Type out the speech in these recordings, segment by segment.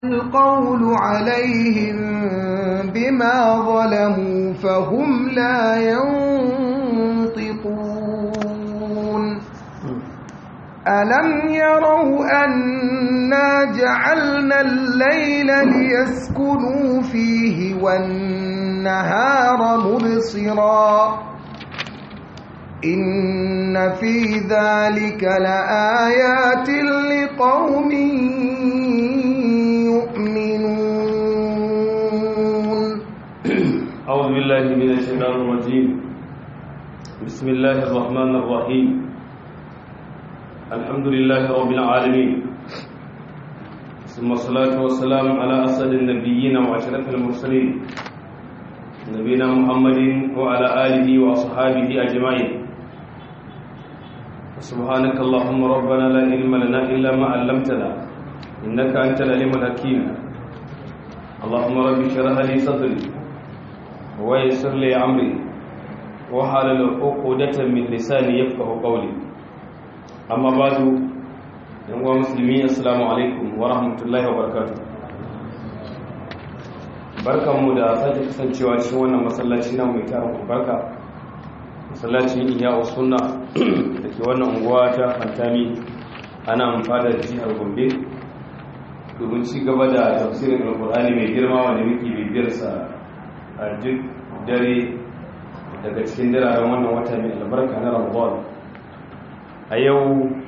القول عليهم بما ظلموا فهم لا ينطقون ألم يروا أنا جعلنا الليل ليسكنوا فيه والنهار مبصرا إن في ذلك لآيات لقوم يؤمنون أعوذ بالله من الشيطان الرجيم بسم الله الرحمن الرحيم الحمد لله رب العالمين ثم الصلاة والسلام على أسد النبيين وأشرف المرسلين نبينا محمد وعلى آله وأصحابه أجمعين سبحانك اللهم ربنا لا علم لنا إلا ما علمتنا إنك أنت العليم الحكيم اللهم رب اشرح لي صدري ويسر لي أمري وحلل عقدة من لساني يفقه قولي أما بعد يا مسلمين السلام عليكم ورحمة الله وبركاته barkanmu da sake kasancewa cikin wannan masallaci na mai tarin albarka masallacin iya sunna da ke wannan unguwa ta fantami ana amfada da jihar gombe domin ci gaba da tafsirin alkur'ani mai girma wanda muke bibiyarsa a duk dare daga cikin diraren wannan wata mai albarka na ramadan a yau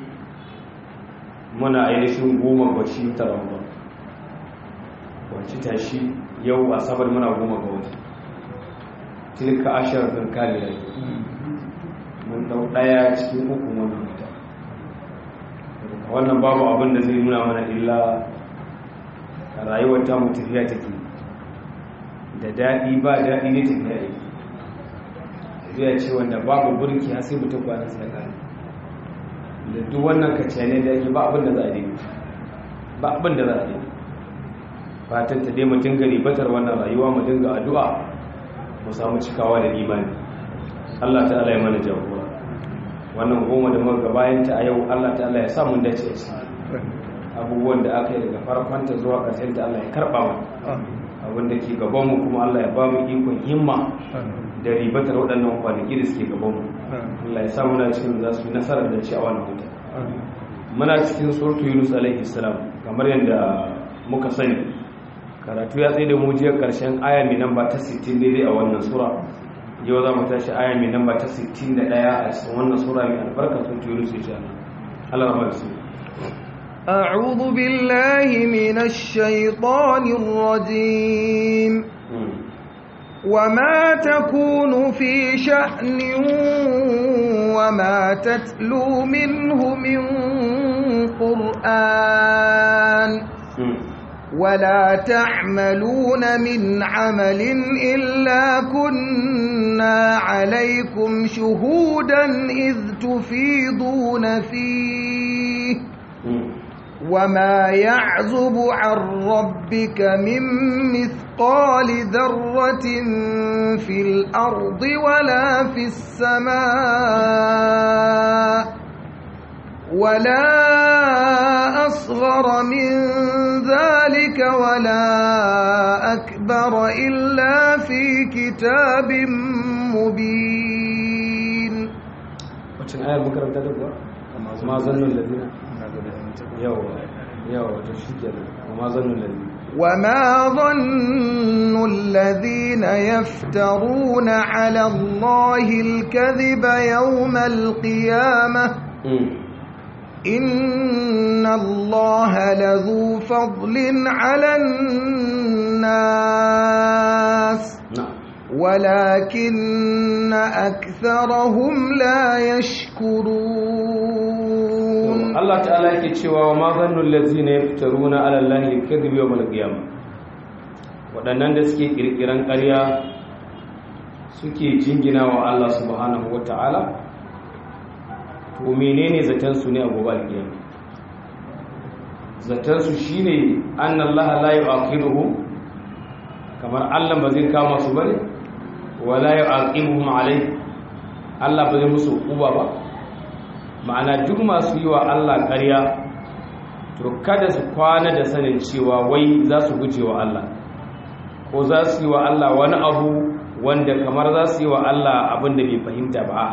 muna ainihin goma bacci ta ramadan wacce tashi yau asabar muna goma ga wata tilka ashirar ɗin kalilai mun dau ɗaya cikin uku wannan wata wannan babu abin da zai nuna mana illa rayuwar ta mu tafiya take da daɗi ba daɗi ne tafiya yake tafiya ce wanda babu burki har sai mutum kwanan sai kare da duk wannan kaciyane da yake ba abin da za a daina ba abin da za a daina fatan ta dai mu dinga ribatar wannan rayuwa mu dinga addu'a mu samu cikawa da imani Allah ta'ala ya mana jagora wannan goma da muka bayan ta a yau Allah ta'ala ya sa mun dace a ciki abubuwan da aka yi daga farkon ta zuwa ƙarshen ta Allah ya karba mu abin da ke gaban mu kuma Allah ya ba mu ikon himma da ribatar waɗannan kwanaki da suke gaban mu Allah ya sa muna cikin za su yi nasarar da ci a wannan wuta muna cikin surtu Yunus alaihi salam kamar yadda muka sani karatu ya tsaye da mu jiya karshen aya mai namba ta 60 daidai a wannan sura yau za mu tashi aya mai namba ta 61 a cikin wannan sura mai albarka sun turu su insha Allah rahmar su أعوذ بالله من الشيطان الرجيم وما تكون في شأن وما تتلو منه من قرآن ولا تعملون من عمل إلا كنا عليكم شهودا إذ تفيضون فيه وما يعزب عن ربك من مثقال ذرة في الأرض ولا في السماء ولا أصغر من ذلك ولا أكبر إلا في كتاب مبين wacin ayar makaranta da kuwa ma zannun lalina yawa yawa ta shi kenan ma zannun lalina وما ظن الذين يفترون على الله الكذب يوم القيامة إن الله لذو فضل على الناس ولكن أكثرهم لا يشكرون الله تعالى يكتشوا وما ظن الذين يفترون على الله الكذب يوم القيامة waɗannan da suke ƙirƙiran ƙarya suke jingina wa Allah subhanahu wa ta'ala to menene zatansu ne a gobe alkiyama zatansu shine annallaha la yu'aqibuhum kamar Allah ba zai kama su bane wala yu'aqibuhum alai Allah ba zai musu uba ba ma'ana duk masu yi wa Allah ƙarya to kada su kwana da sanin cewa wai za su guje wa Allah ko za su yi wa Allah wani abu wanda kamar za su yi wa Allah abin da bai fahimta ba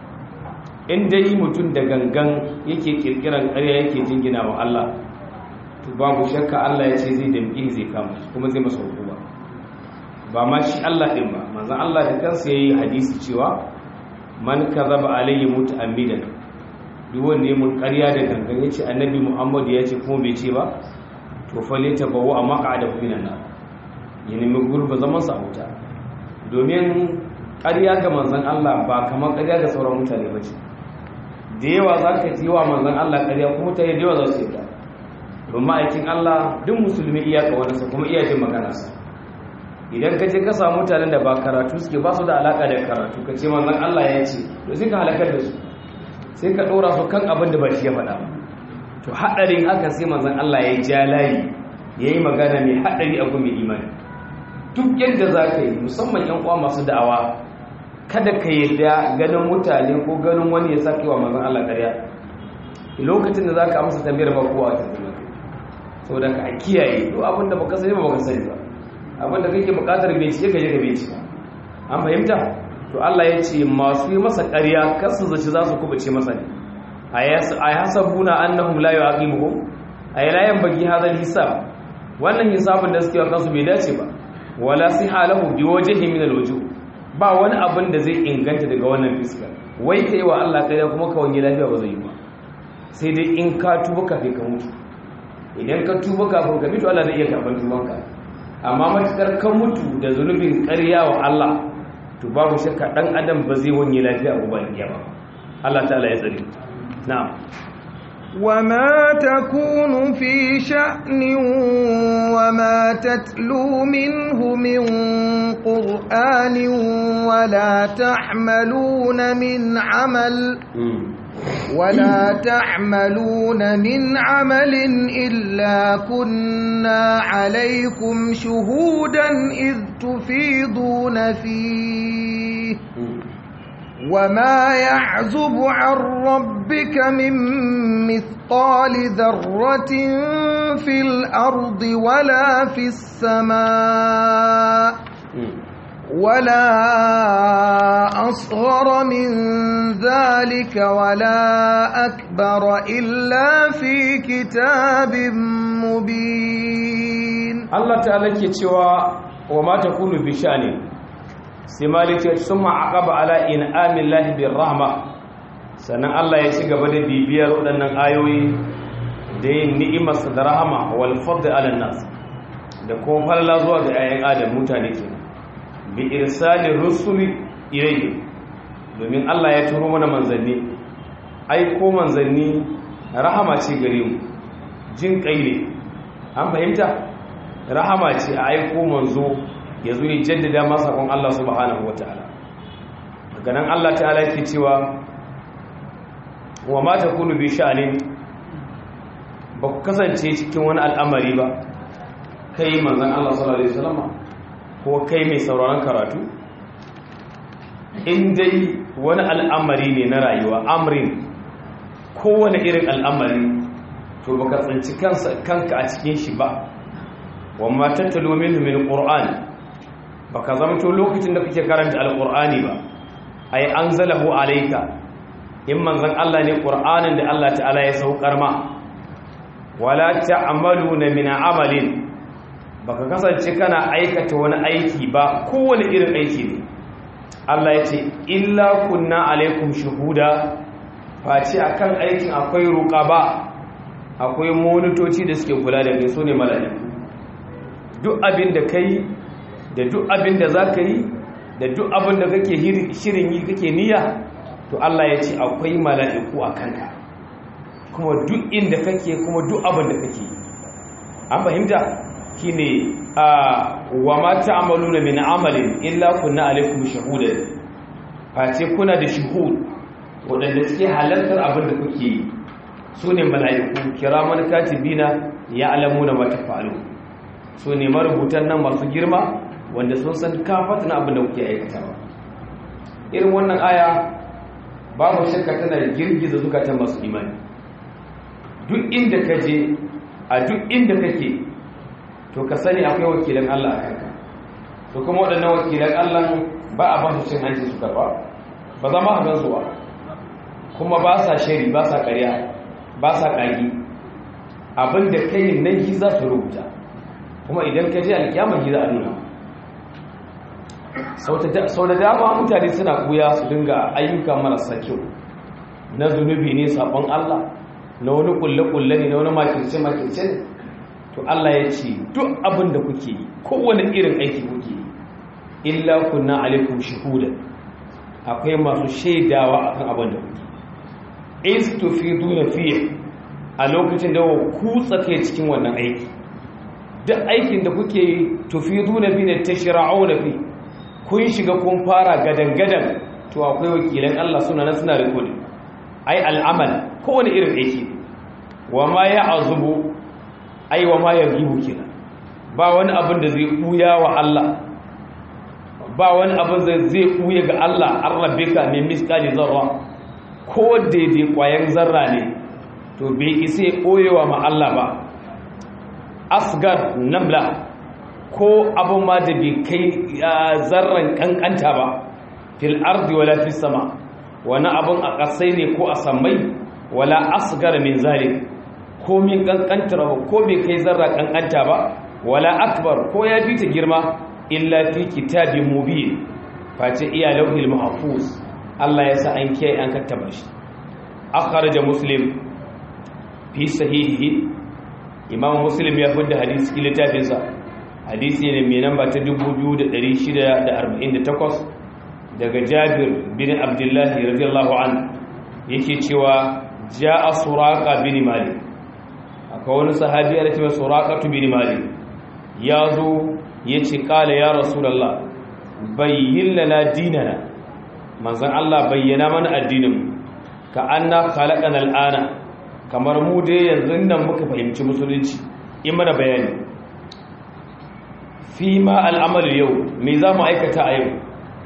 in dai mutum da gangan yake kirkiran ƙarya yake jingina wa Allah to babu shakka Allah ya ce zai damƙi zai kama kuma zai masa hukuma ba ma shi Allah ɗin ba manzon Allah da kansa yayi hadisi cewa man kadhaba alayhi muta'ammidan duk wanda ya mun ƙarya da gangan yace annabi Muhammad ya ce kuma bai ce ba to fa lita bawu a maq'ada minan nar ya nemi gurba zaman sa a wuta domin ƙarya ga manzon Allah ba kamar ƙarya ga sauran mutane ba ce da yawa za ka ji wa manzon Allah ƙarya kuma mutane da yawa za su yi ta don ma'aikin Allah duk musulmi iya kawanarsa kuma iya jin maganarsa idan ka je ka samu mutanen da ba karatu suke ba su da alaka da karatu ka ce manzon Allah ya ce to sai ka halakar da su sai ka dora su kan abin da ba shi ya faɗa ba to haɗarin haka sai manzon Allah ya ja layi ya yi magana mai haɗari a gumi imani duk yadda za ka yi musamman yan uwa masu da'awa kada ka yarda ganin mutane ko ganin wani ya sake wa manzon Allah ƙarya lokacin da za ka amsa tambayar ba kowa ta zama saboda ka kiyaye duk abin da baka sani ba baka sani ba abinda kake bukatar bincike ka je ka bincika an fahimta to Allah ya ce masu yi masa ƙarya kar su zaci za su kubuce masa ne a hasabuna annahum la yu'aqibuhum ay la yanbaghi hadha al-hisab wannan hisabin da suke wa kansu bai dace ba wala sihalahu bi wajhi min al-wujuh ba wani abin da zai inganta daga wannan fiska wai kai wa Allah ƙarya kuma ka wani lafiya ba zai yi ba sai dai in ka tuba kafin ka mutu idan ka tuba kafin ka mutu Allah zai iya karɓar tubanka amma matukar kan mutu da zunubin ƙarya wa Allah to babu shakka dan adam ba zai wanye lafiya a gobe ba Allah ta'ala ya tsare na'am وما تكون في شأن وما تتلو منه من قرآن ولا تعملون من عمل ولا تعملون من عمل إلا كنا عليكم شهودا إذ تفيضون فيه وما يعزب عن ربك من مثقال ذرة في الأرض ولا في السماء ولا أصغر من ذلك ولا أكبر إلا في كتاب مبين الله تعالى كتوى وما تكون بشأن سمالك ثم عقب على إنعام الله بالرحمة sannan Allah ya ci gaba da bibiyar waɗannan ayoyi da yin ni'imarsa da rahama wal fadl ala nas da kuma falala zuwa ga 'ya'yan adam mutane kenan bi irsalin rusuli ilayhi domin Allah ya turo mana manzanni aiko manzanni rahama ce gare mu jin kai ne an fahimta rahama ce a aiko manzo ya zo ya jaddada masa kon Allah subhanahu wataala daga nan Allah ta'ala yake cewa wa ma takunu bi sha'anin ba ku kasance cikin wani al'amari ba kai manzon Allah sallallahu alaihi wasallam ko kai mai sauraron karatu in dai wani al'amari ne na rayuwa amrin kowane irin al'amari to baka tsinci kanka a cikin shi ba wamma tattalo minhu min qur'an baka zamto lokacin da kake karanta alqur'ani ba ay anzalahu alayka in manzon Allah ne qur'anin da Allah ta'ala ya saukar ma wala ta'maluna min amalin baka kasance kana aikata wani aiki ba kowane irin aiki ne Allah ya ce illa kunna alaikum shuhuda face akan aikin akwai ruqaba akwai monitoci da suke kula da kai sune mala'iku duk abin da kai da duk abin da zaka yi da duk abin da kake shirin yi kake niyya to Allah ya ce akwai mala'iku a kanka kuma duk inda kake kuma duk abin da kake an fahimta shine wa ma ta'maluna min amalin illa kunna alaikum shahudan face kuna da shuhud wadanda suke halartar abin da kuke yi sune mala'iku kiraman katibina ya'lamuna ma tafa'alu sune marubutan nan masu girma wanda sun san kafatan abin da kuke aikatawa irin wannan aya babu shakka tana girgiza zukatan masu imani duk inda ka je a duk inda kake to ka sani akwai wakilan Allah a kanka to kuma waɗannan wakilan Allah ba a ba su cin hanci su karba ba za ma a gansu ba kuma ba sa shari ba sa ƙarya ba sa ƙagi abinda kai nan shi za su rubuta kuma idan ka je alkiyama shi za a nuna sau da dama mutane suna kuya su dinga ayyuka marasa kyau na zunubi ne sabon Allah na wani kulle-kulle ne na wani makirce-makirce ne to Allah ya ce duk abin da kuke yi kowane irin aiki kuke yi illa kunna alaikum shuhudan akwai masu shaidawa akan abin da kuke istufiduna fiye a lokacin da kutsa kai cikin wannan aiki duk aikin da kuke yi tufiduna bi ne tashra'una fi kun shiga kun fara gadan-gadan to akwai wakilan Allah suna nan suna rikodin ai al'amal kowane irin aiki wa ma ya azubu ai wa ma ya gibu kenan ba wani abin da zai buya wa Allah ba wani abin da zai buya ga Allah an rabbe ka mai miskali zarra ko daidai kwayan zarra ne to bai isa ya koyewa ma Allah ba asgar namla ko abin ma da bai kai zarran kankanta ba fil ardi wala fis sama wani abin a ƙasai ne ko a sammai wala asgar min zalik ko min kankantar ko bai kai zarra kankanta ba wala akbar ko ya fi ta girma illa fi kitabin mubin face iya lauhil mahfuz Allah ya sa an kiyaye an kattaba shi akhraja muslim fi sahihi imam muslim ya fada hadisi cikin littafinsa hadisi ne mai namba ta 2648 daga jabir bin abdullahi radiyallahu an yake cewa ja'a suraka bin malik akwai wani sahabi ya ce suraqatu bin malik ya zo ya ce kala ya rasulullah bayyin lana dinana manzon Allah bayyana mana addinin ka anna khalaqana al'ana kamar mu dai yanzu nan muka fahimci musulunci in mana bayani fi ma al'amal yau me za mu aikata a yau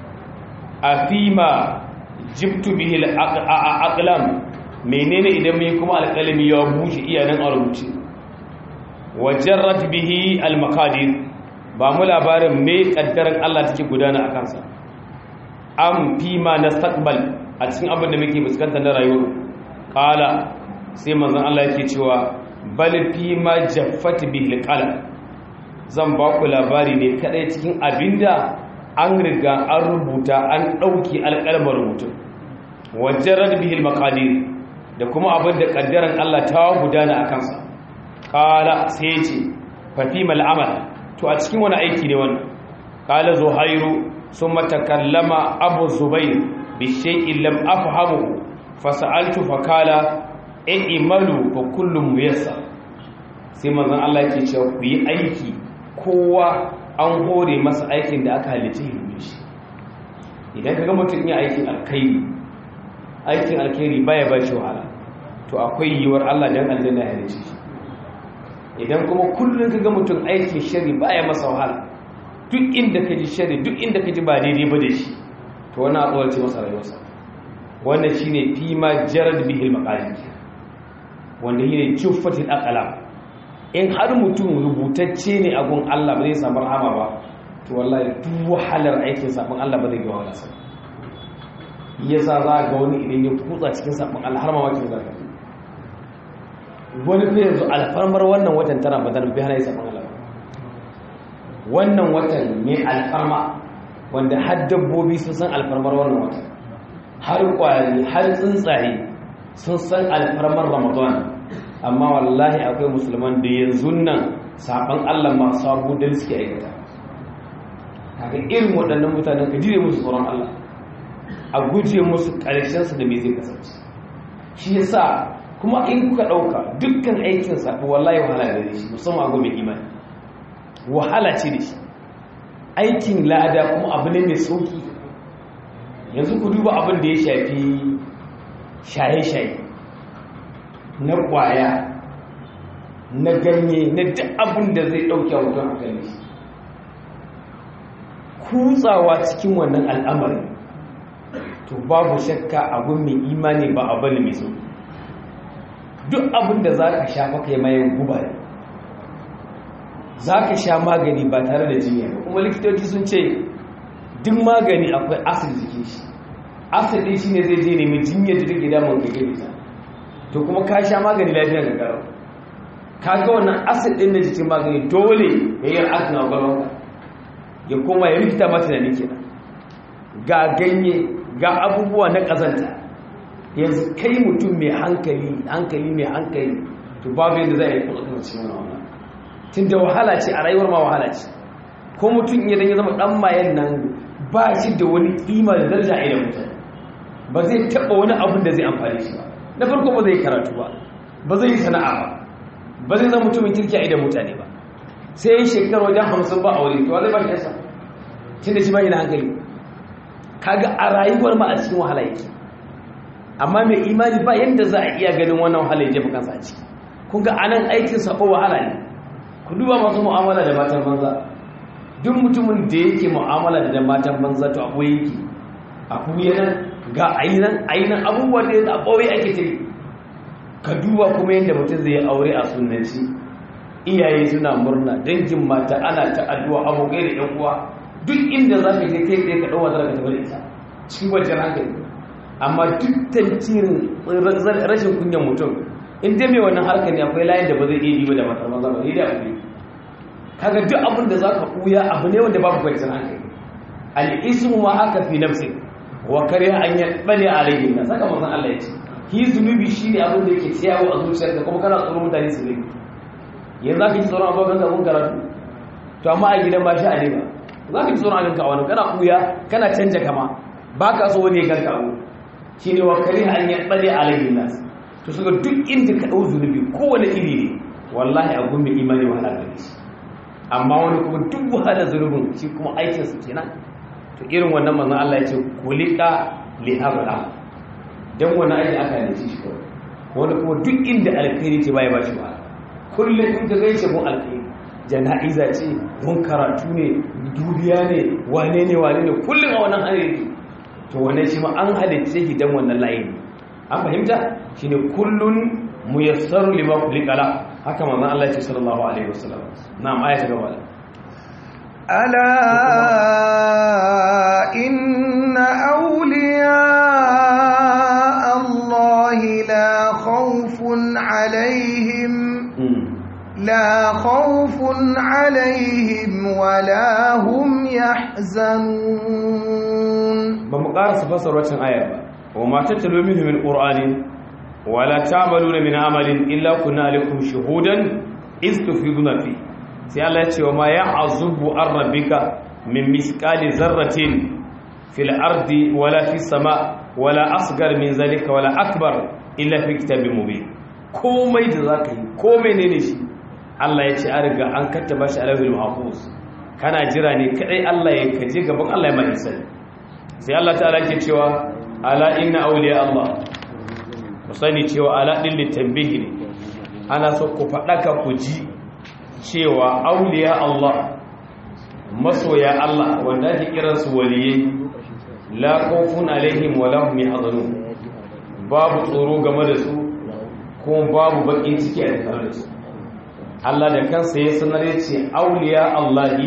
a fi ma jibtu bihi al'aqlam menene idan mai kuma alƙalami ya bushe iyanan a rubuce wajarrat bihi al-maqadir ba mu labarin me kaddaran Allah take gudana a kansa am fi ma nastaqbal a cikin abin da muke fuskanta na rayuwar qala sai manzon Allah yake cewa bal fi ma jaffat bihi al-qalam zan ba ku labari ne kadai cikin abinda an riga an rubuta an dauki alƙalmar rubutu wajarrat bihi al-maqadir da kuma abin da kaddaran Allah ta gudana a kansa kala sai ya ce fafimal amal to a cikin wani aiki ne wannan kala zuhairu sun matakallama abu zubair bishekin lam afhamu fasa'altu fakala in imalu fa kullum muyassa sai manzon Allah yake cewa ku yi aiki kowa an hore masa aikin da aka halitta yi shi idan kaga mutum yin aikin alkhairi aikin alkhairi baya ba shi wahala to akwai yiwuwar Allah dan aljanna ya halice shi idan kuma kullun kaga mutum aikin shari baya masa wahala duk inda ka ji shari duk inda ka ji ba daidai ba da shi to wani abuwar ce masa rayuwarsa wannan shine fi ma jarad bihil maqalim wanda shine juffatil aqlam in har mutum rubutacce ne a gun Allah ba zai samu rahama ba to wallahi duk wahalar aikin sabon Allah ba zai ga wahala sa yasa za ga wani idan ya kutsa cikin sabon Allah har ma wakin zarga wani fa yanzu alfarmar wannan watan tana badar bi hana sabon Allah wannan watan ne alfarma wanda har dabbobi sun san alfarmar wannan watan har kwari har tsuntsaye sun san alfarmar Ramadan amma wallahi akwai musulman da yanzu nan sabon Allah masu abu da suke aikata kaga irin waɗannan mutanen ka jire musu tsoron Allah a guje musu ƙarshensu da me zai kasance shi yasa kuma in kuka ɗauka dukkan aikin saɓi wallahi wahala da shi musamman abu mai imani wahala ce da shi aikin lada kuma abu ne mai sauki yanzu ku duba abin da ya shafi shaye-shaye na ƙwaya na ganye na duk abin da zai ɗauke wutan a kan shi kutsawa cikin wannan al'amarin to babu shakka abin mai imani ba abu ne mai sauki duk abin da za ka sha maka yi mayan guba ne za ka sha magani ba tare da jinya ba kuma likitoci sun ce duk magani akwai asir jikin shi asir ɗin shi ne zai je nemi jinyar da take damun ka gani ta to kuma ka sha magani lafiyar ka karo ka ga wannan asir ɗin na jikin magani dole ya yi asin a gwalwanka ya koma ya rikita mata da nake ga ganye ga abubuwa na ƙazanta yanzu kai mutum mai hankali hankali mai hankali to babu yadda za a yi kuma kasance wani wannan tun da wahala ce a rayuwar ma wahala ce ko mutum idan ya zama dan mayan nan ba shi da wani kima da daraja a idan mutane ba zai taɓa wani abin da zai amfani shi ba na farko ba zai karatu ba ba zai yi sana'a ba ba zai zama mutumin kirki a idan mutane ba sai yin shekaru wajen hamsin ba a wuri to zai ba shi yasa tun da shi ba yi da hankali kaga a rayuwar ma a cikin wahala yake amma mai imani ba yadda za a iya ganin wannan wahala ya jefa kansa a ciki kun ga anan aikin sabo wahala ne ku duba masu mu'amala da matan banza duk mutumin da yake mu'amala da matan banza to abu yake a kuye nan ga ainihin ainihin abubuwa da ya ɓoye ake ta yi ka duba kuma yadda mutum zai aure a sunanci iyaye suna murna dangin mata ana ta addu'a abokai da yan uwa duk inda za ka je kai tsaye ka ɗauwa zara ka taɓa da ita cikin wajen hankali amma duk tantirin rashin kunyan mutum in dai mai wannan harkar ne akwai layin da ba zai iya yi ba da matar maza ba zai da abu kaga duk abin da za ka ɓuya abu ne wanda babu kwanciyar hankali al'ismu ma haka fi nafsi wa kariya an yi ɓale a rage na saka mazan Allah ya ce ki zunubi shi ne abin da yake tsayawa a zuciyar da kuma kana tsoron mutane su ne yanzu za ka ji tsoron abokan ka mun karatu to amma a gidan ba shi a ne ba za ka ji tsoron abin ka wani kana ɓuya kana canja kama ba ka so wani ya ganka abu shi ne wa kariya an yi ɓale a rage nasu to suka duk inda ka ɗau zunubi kowane iri ne wallahi a gumbi imani wahala gare shi amma wani kuma duk wahala zunubin shi kuma aikinsa kenan to irin wannan manzon Allah ya ce kulika li habla dan wani aiki aka yi shi kawai wani kuma duk inda alkhairi ce bai ba shi wahala kullum in ka gaishe mun alkhairi jana'iza ce mun karatu ne dubiya ne wane ne wane ne kullum a wannan hanyar to wannan shi ma an halitta shi dan wannan layin an fahimta shine kullun muyassaru lima kulikala haka manzon Allah ya ce sallallahu alaihi wasallam na'am aya ta gaba ألا إن أولياء الله لا خوف عليهم لا خوف عليهم ولا هم يحزنون بمقارس فسر وجه آية وما تتلو منه من قرآن ولا تعملون من عمل إلا كنا لكم شهودا إذ تفيضون فيه sai Allah ya ce wa ma ya azubu an rabbika min miskali zarratin fil ardi wala fi sama wala asgar min zalika wala akbar illa fi kitabin mubin komai da zaka yi komai ne ne shi Allah ya ce an riga an kattaba shi alawil mahfuz kana jira ne kadai Allah ya kaje gaban Allah ya mai sani sai Allah ta'ala ke cewa ala inna awliya Allah ku sani cewa ala din litambihi ne ana so ku faɗaka ku ji cewa auliya Allah masoya Allah wanda ake kiransu waliyai la khawfun alaihim wa lahum yahzanun babu tsoro game da su kuma babu bakin ciki a tare da su Allah da kansa ya sanar ya ce auliya Allahi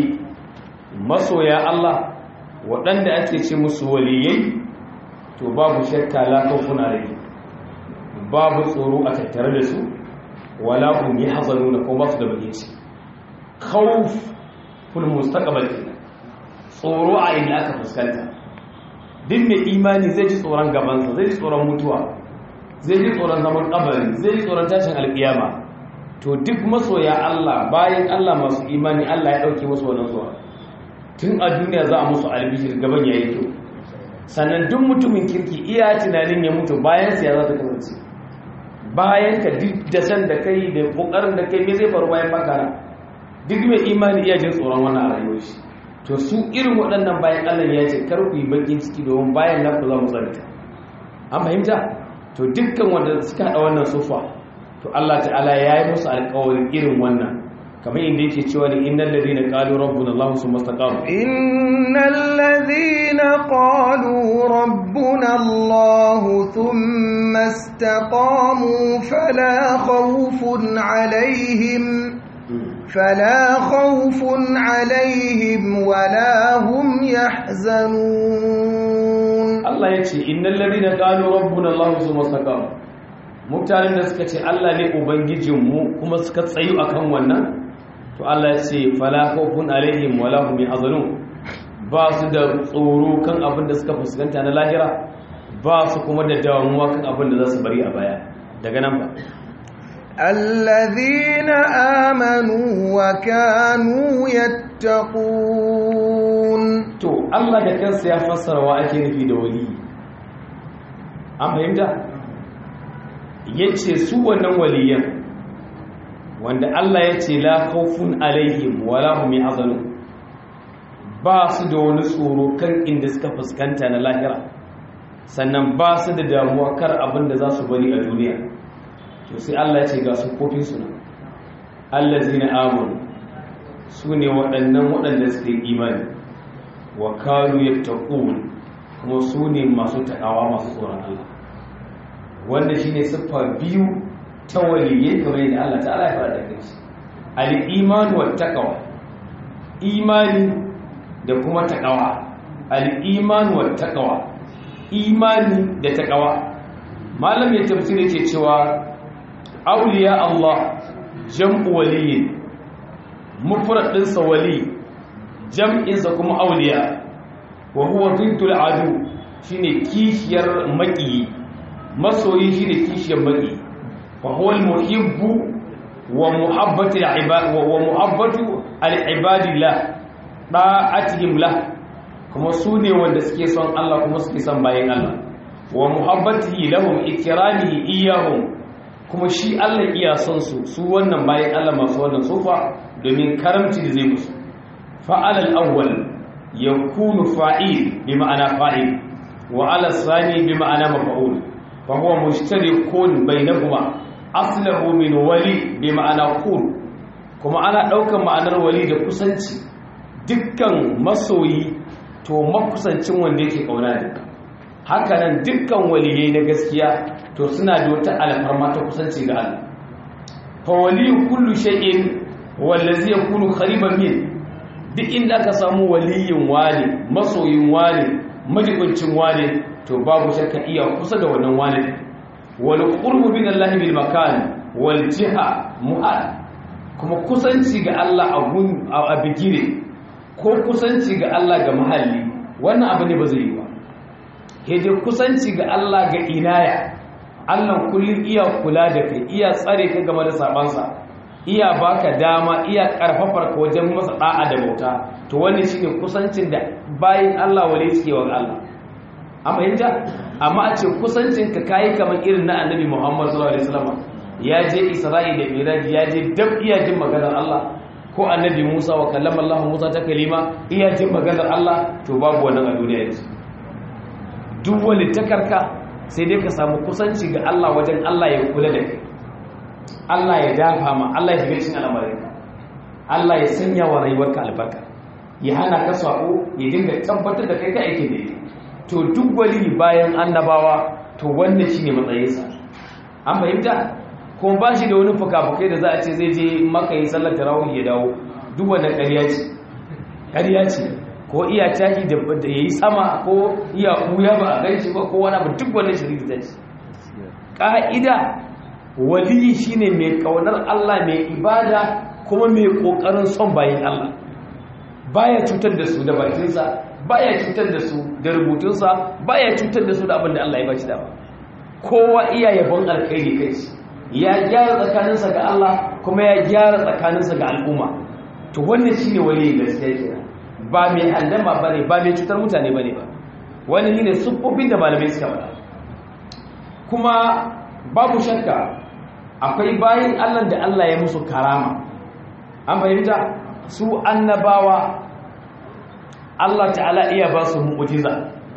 masoya Allah waɗanda ake ce musu waliyai to babu shakka la khawfun alaihim babu tsoro a tattare da su wala hum yahzanuna ko ba su da bakin ciki khawf fil mustaqbal tsoro a inda aka fuskanta duk mai imani zai ji tsoron gabansa zai ji tsoron mutuwa zai ji tsoron zaman kabari zai ji tsoron tashin alkiyama to duk masoya Allah bayan Allah masu imani Allah ya dauke musu wannan zuwa tun a duniya za a musu albishir gaban yayi kyau sannan duk mutumin kirki iya tunanin ya mutu bayan sa ya za ta kasance bayan ka duk da san da kai da kokarin da kai me zai faru bayan makara duk mai imani iya jin tsoron wannan a rayuwar shi to su irin waɗannan bayan Allah ya ce kar ku yi bakin ciki domin bayan na ku za mu tsarita an fahimta to dukkan wanda suka haɗa wannan sufa to Allah ta'ala ya yi musu alƙawarin irin wannan kamar inda yake cewa ne innal ladina qalu rabbuna Allah summa istaqamu innal ladina qalu rabbuna Allah thumma istaqamu fala khawfun alaihim فلا خوف عليهم ولا هم يحزنون Allah ya ce innal ladina qalu rabbuna Allah thumma istaqamu mutanen da suka ce Allah ne ubangijinmu kuma suka tsayu akan wannan to Allah ya ce fala khawfun alaihim wala hum yahzanun ba su da tsoro kan abin da suka fuskanta na lahira ba su kuma da damuwa kan abin da za su bari a baya daga nan ba الذين آمنوا وكانوا يتقون to Allah da kansa ya fassara wa ake nufi da wali an fahimta yace su wannan waliyan wanda Allah ya ce la khawfun alaihim wala hum yahzanun ba su da wani tsoro kan inda suka fuskanta na lahira sannan ba su da damuwa kar abin da za su bari a duniya to sai Allah ya ce ga su kofin su nan allazina amanu su ne waɗannan waɗanda suke imani wa kanu yattaqun kuma su ne masu takawa masu tsoron Allah wanda shine siffa biyu ta waliyai kamar yadda Allah ta'ala ya fara da kai al-iman wa taqwa imani da kuma taqwa al-iman wa taqwa imani da taqwa malam ya tafsir yake cewa awliya Allah jam'u waliyyin mufrad ɗinsa wali jam'insa kuma awliya wa huwa bintul adu shine kishiyar maki masoyi shine kishiyar maki fa huwa al-muhibbu wa muhabbatu al-ibad wa muhabbatu al-ibadillah da'atihim lah kuma su ne wanda suke son Allah kuma suke son bayan Allah wa muhabbatihi lahum ikramihi iyahum kuma shi Allah iya son su su wannan bayan Allah masu wannan sufa domin karamci da zai musu fa'al al-awwal yakunu fa'il bi ma'ana fa'il wa 'ala thani bi ma'ana maf'ul fa huwa mushtarikun bainahuma aslahu min wali bi ma'ana kun kuma ana daukan ma'anar wali da kusanci dukkan masoyi to makusancin wanda yake kauna da hakanan dukkan waliyai na gaskiya to suna da wata alfarma ta kusanci ga Allah fa waliyu kullu shay'in wallazi yakunu qariban min duk inda aka samu waliyin wani masoyin wani majibincin wani to babu shakka iya kusa da wannan wani wal qurbu min Allah bil makan wal jiha mu'ad kuma kusanci ga Allah a gun a bigire ko kusanci ga Allah ga mahalli wannan abu ne ba zai yi ba dai kusanci ga Allah ga inaya Allah kullum iya kula da kai iya tsare ka game da sabansa iya baka dama iya karfafar ka wajen masa da'a da bauta to wannan shine kusancin da bayin Allah wale suke wa Allah amma yanda amma a ce kusancin ka kai kamar irin na Annabi Muhammad sallallahu alaihi wasallam ya je Isra'i da Miraj ya je dab iya jin maganar Allah ko Annabi Musa wa kallama Allah Musa ta kalima iya jin maganar Allah to babu wannan a duniya yanzu duk wani takarka sai dai ka samu kusanci ga Allah wajen Allah ya kula da kai Allah ya dafa ma Allah ya shiga cikin al'amarinka Allah ya sanya wa rayuwarka albarka ya hana ka sako ya dinga tabbatar da kai ka aiki da to duk wali bayan annabawa to wannan shine matsayinsa an fahimta ko ba shi da wani fuka-fukai da za a ce zai je maka yi sallar tarawih ya dawo duk wannan ƙarya ce ƙarya ce ko iya tashi da ya yi sama ko iya ɓuya ba a ganshi ba ko wani abu duk wannan shiriri ta ce ƙa'ida waliyi shine mai ƙaunar Allah mai ibada kuma mai ƙoƙarin son bayan Allah baya cutar da su da bakinsa baya cutar da su da rubutunsa baya cutar da su da abin da Allah ya bashi dama kowa iya yabon alkhairi kai shi ya gyara tsakaninsa ga Allah kuma ya gyara tsakaninsa ga al'umma to wannan shine waliyi gaskiya kenan ba mai handama bane ba mai cutar mutane bane ba wani ne siffofin da malamai suka faɗa kuma babu shakka akwai bayan Allah da Allah ya musu karama an fahimta su annabawa Allah ta'ala iya ba su mu'ujiza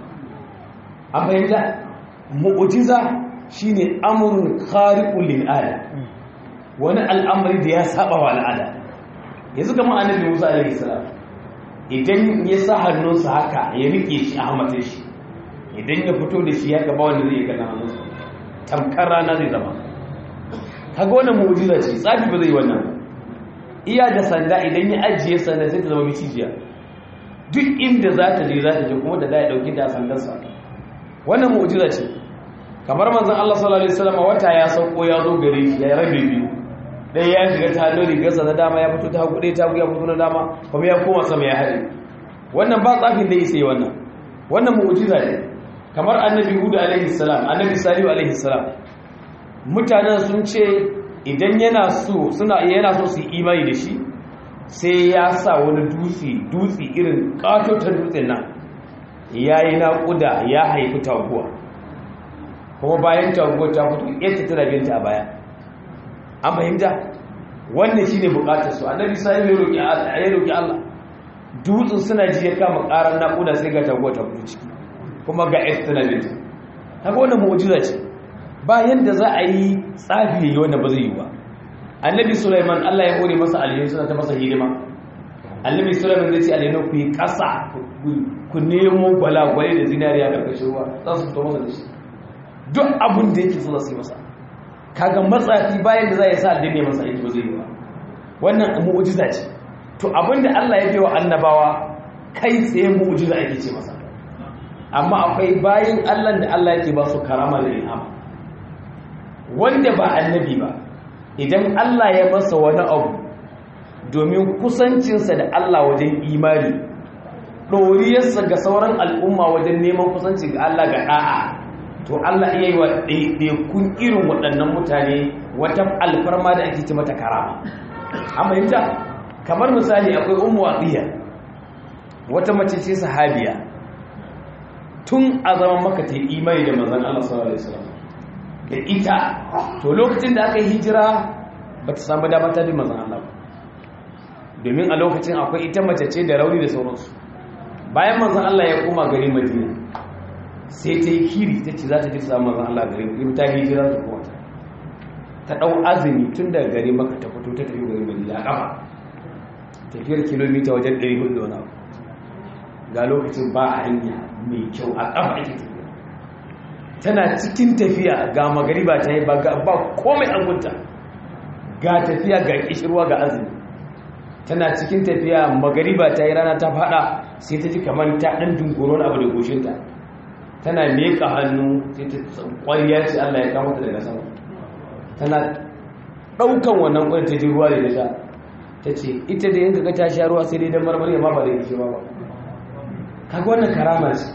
an fahimta mu'ujiza shine amrun khariqul lil ada wani al'amari da ya saba wa al'ada yanzu kamar annabi Musa alaihi salam idan ya sa hannunsa haka ya rike shi a hamatar shi idan ya fito da shi ya gaba wanda zai gana hannunsa tamkar rana zai zama kaga wannan mu'jiza ce tsafi ba zai wannan iya da sanda idan ya ajiye sanda sai ta zama micijiya duk inda za ta je za ta je kuma da za ya ɗauki da sandarsa wannan mu'jiza ce kamar manzon Allah sallallahu alaihi wasallam wata ya sauko ya zo gare shi ya rabe biyu dai ya shiga ta hannun rigarsa na dama ya fito ta hagu ɗaya ta hagu ya fito na dama kuma ya koma sama ya haɗe wannan ba tsafin da isa yi wannan wannan mu'jiza ne kamar annabi hudu alaihi salam annabi salihu alaihi salam mutanen sun ce idan yana so suna yana so su yi imani da shi sai ya sa wani dutse dutse irin katotar dutsen nan ya yi naƙuda ya haifi taguwa kuma bayan taguwa ta fito yadda tana binta a baya an fahimta wannan shi ne bukatar su annabi sai ya roƙi ya roƙi Allah dutsen suna ji ya kama ƙarar naƙuda sai ga taguwa ta fito ciki kuma ga yadda tana binta kaga wannan mu'jiza ce bayan da za a yi tsafi yayi wannan ba zai yi ba annabi Sulaiman Allah ya hore masa alheri suna ta masa hidima annabi Sulaiman zai ce alheri ku yi ƙasa ku nemo gwalagwale da zinariya karkashin ruwa za su fito masa da shi duk abin da yake so za su yi masa kaga matsafi bayan da za ya sa addini masa aiki ba zai yi ba wannan mu'jiza ce to abin da Allah ya bai wa annabawa kai tsaye mu'jiza ake ce masa amma akwai bayan Allah da Allah yake ba su karama da ilhama wanda ba annabi ba idan Allah ya masa wani abu domin kusancinsa da Allah wajen imani ɗoriyarsa ga sauran al'umma wajen neman kusanci ga Allah ga ɗa'a to Allah iya yi wa ɗaiɗaikun irin waɗannan mutane wata alfarma da ake ci mata karama amma yadda kamar misali akwai umu waɗiya wata mace ce sahabiya tun a zaman maka ta imani da manzan Allah sallallahu alaihi wasallam da ita to lokacin da aka yi hijira ba ta samu damar ta bi manzan Allah ba domin a lokacin akwai ita mace ce da rauni da sauransu bayan manzan Allah ya koma garin Madina sai ta yi kiri ta ce za ta ji samun manzan Allah garin in ta hijira ta koma ta ta ɗau azumi tun daga gari maka ta fito ta tafi garin Madina a ƙafa tafiyar kilomita wajen 400 da wani abu ga lokacin ba a hanya mai kyau a ƙafa ake tafiya tana cikin tafiya ga magariba ta yi ba komai an gunta ga tafiya ga kishirwa ga azumi tana cikin tafiya magariba ta yi rana ta fada sai ta ji kamar ta ɗan dunkuron abu da goshinta tana meka hannu sai ta ƙwariya ce allah ya kama ta daga sama tana ɗaukan wannan ƙwari ta ji ruwa da ta sha ta ce ita da yanka ga ta sha ruwa sai dai don marmari amma ba da kishirwa ba kaga wannan karama ce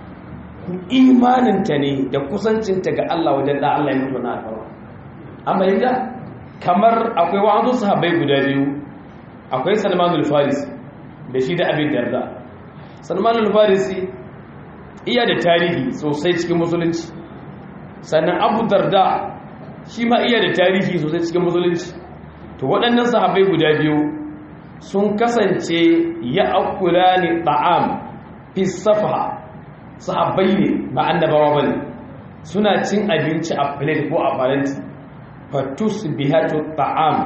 imaninta ne da kusancinta ga Allah wajen da Allah ya mutu na alfarwa amma yadda kamar akwai wa'azu sahabbai guda biyu akwai salmanul farisi da shi da abin darda salmanul farisi iya da tarihi sosai cikin musulunci sannan abu darda shi ma iya da tarihi sosai cikin musulunci to waɗannan sahabbai guda biyu sun kasance ya akula ne ta'am fi safa sahabbai ne ba annabawa bane suna cin abinci a plate ko a faranti fatus bihatu ta'am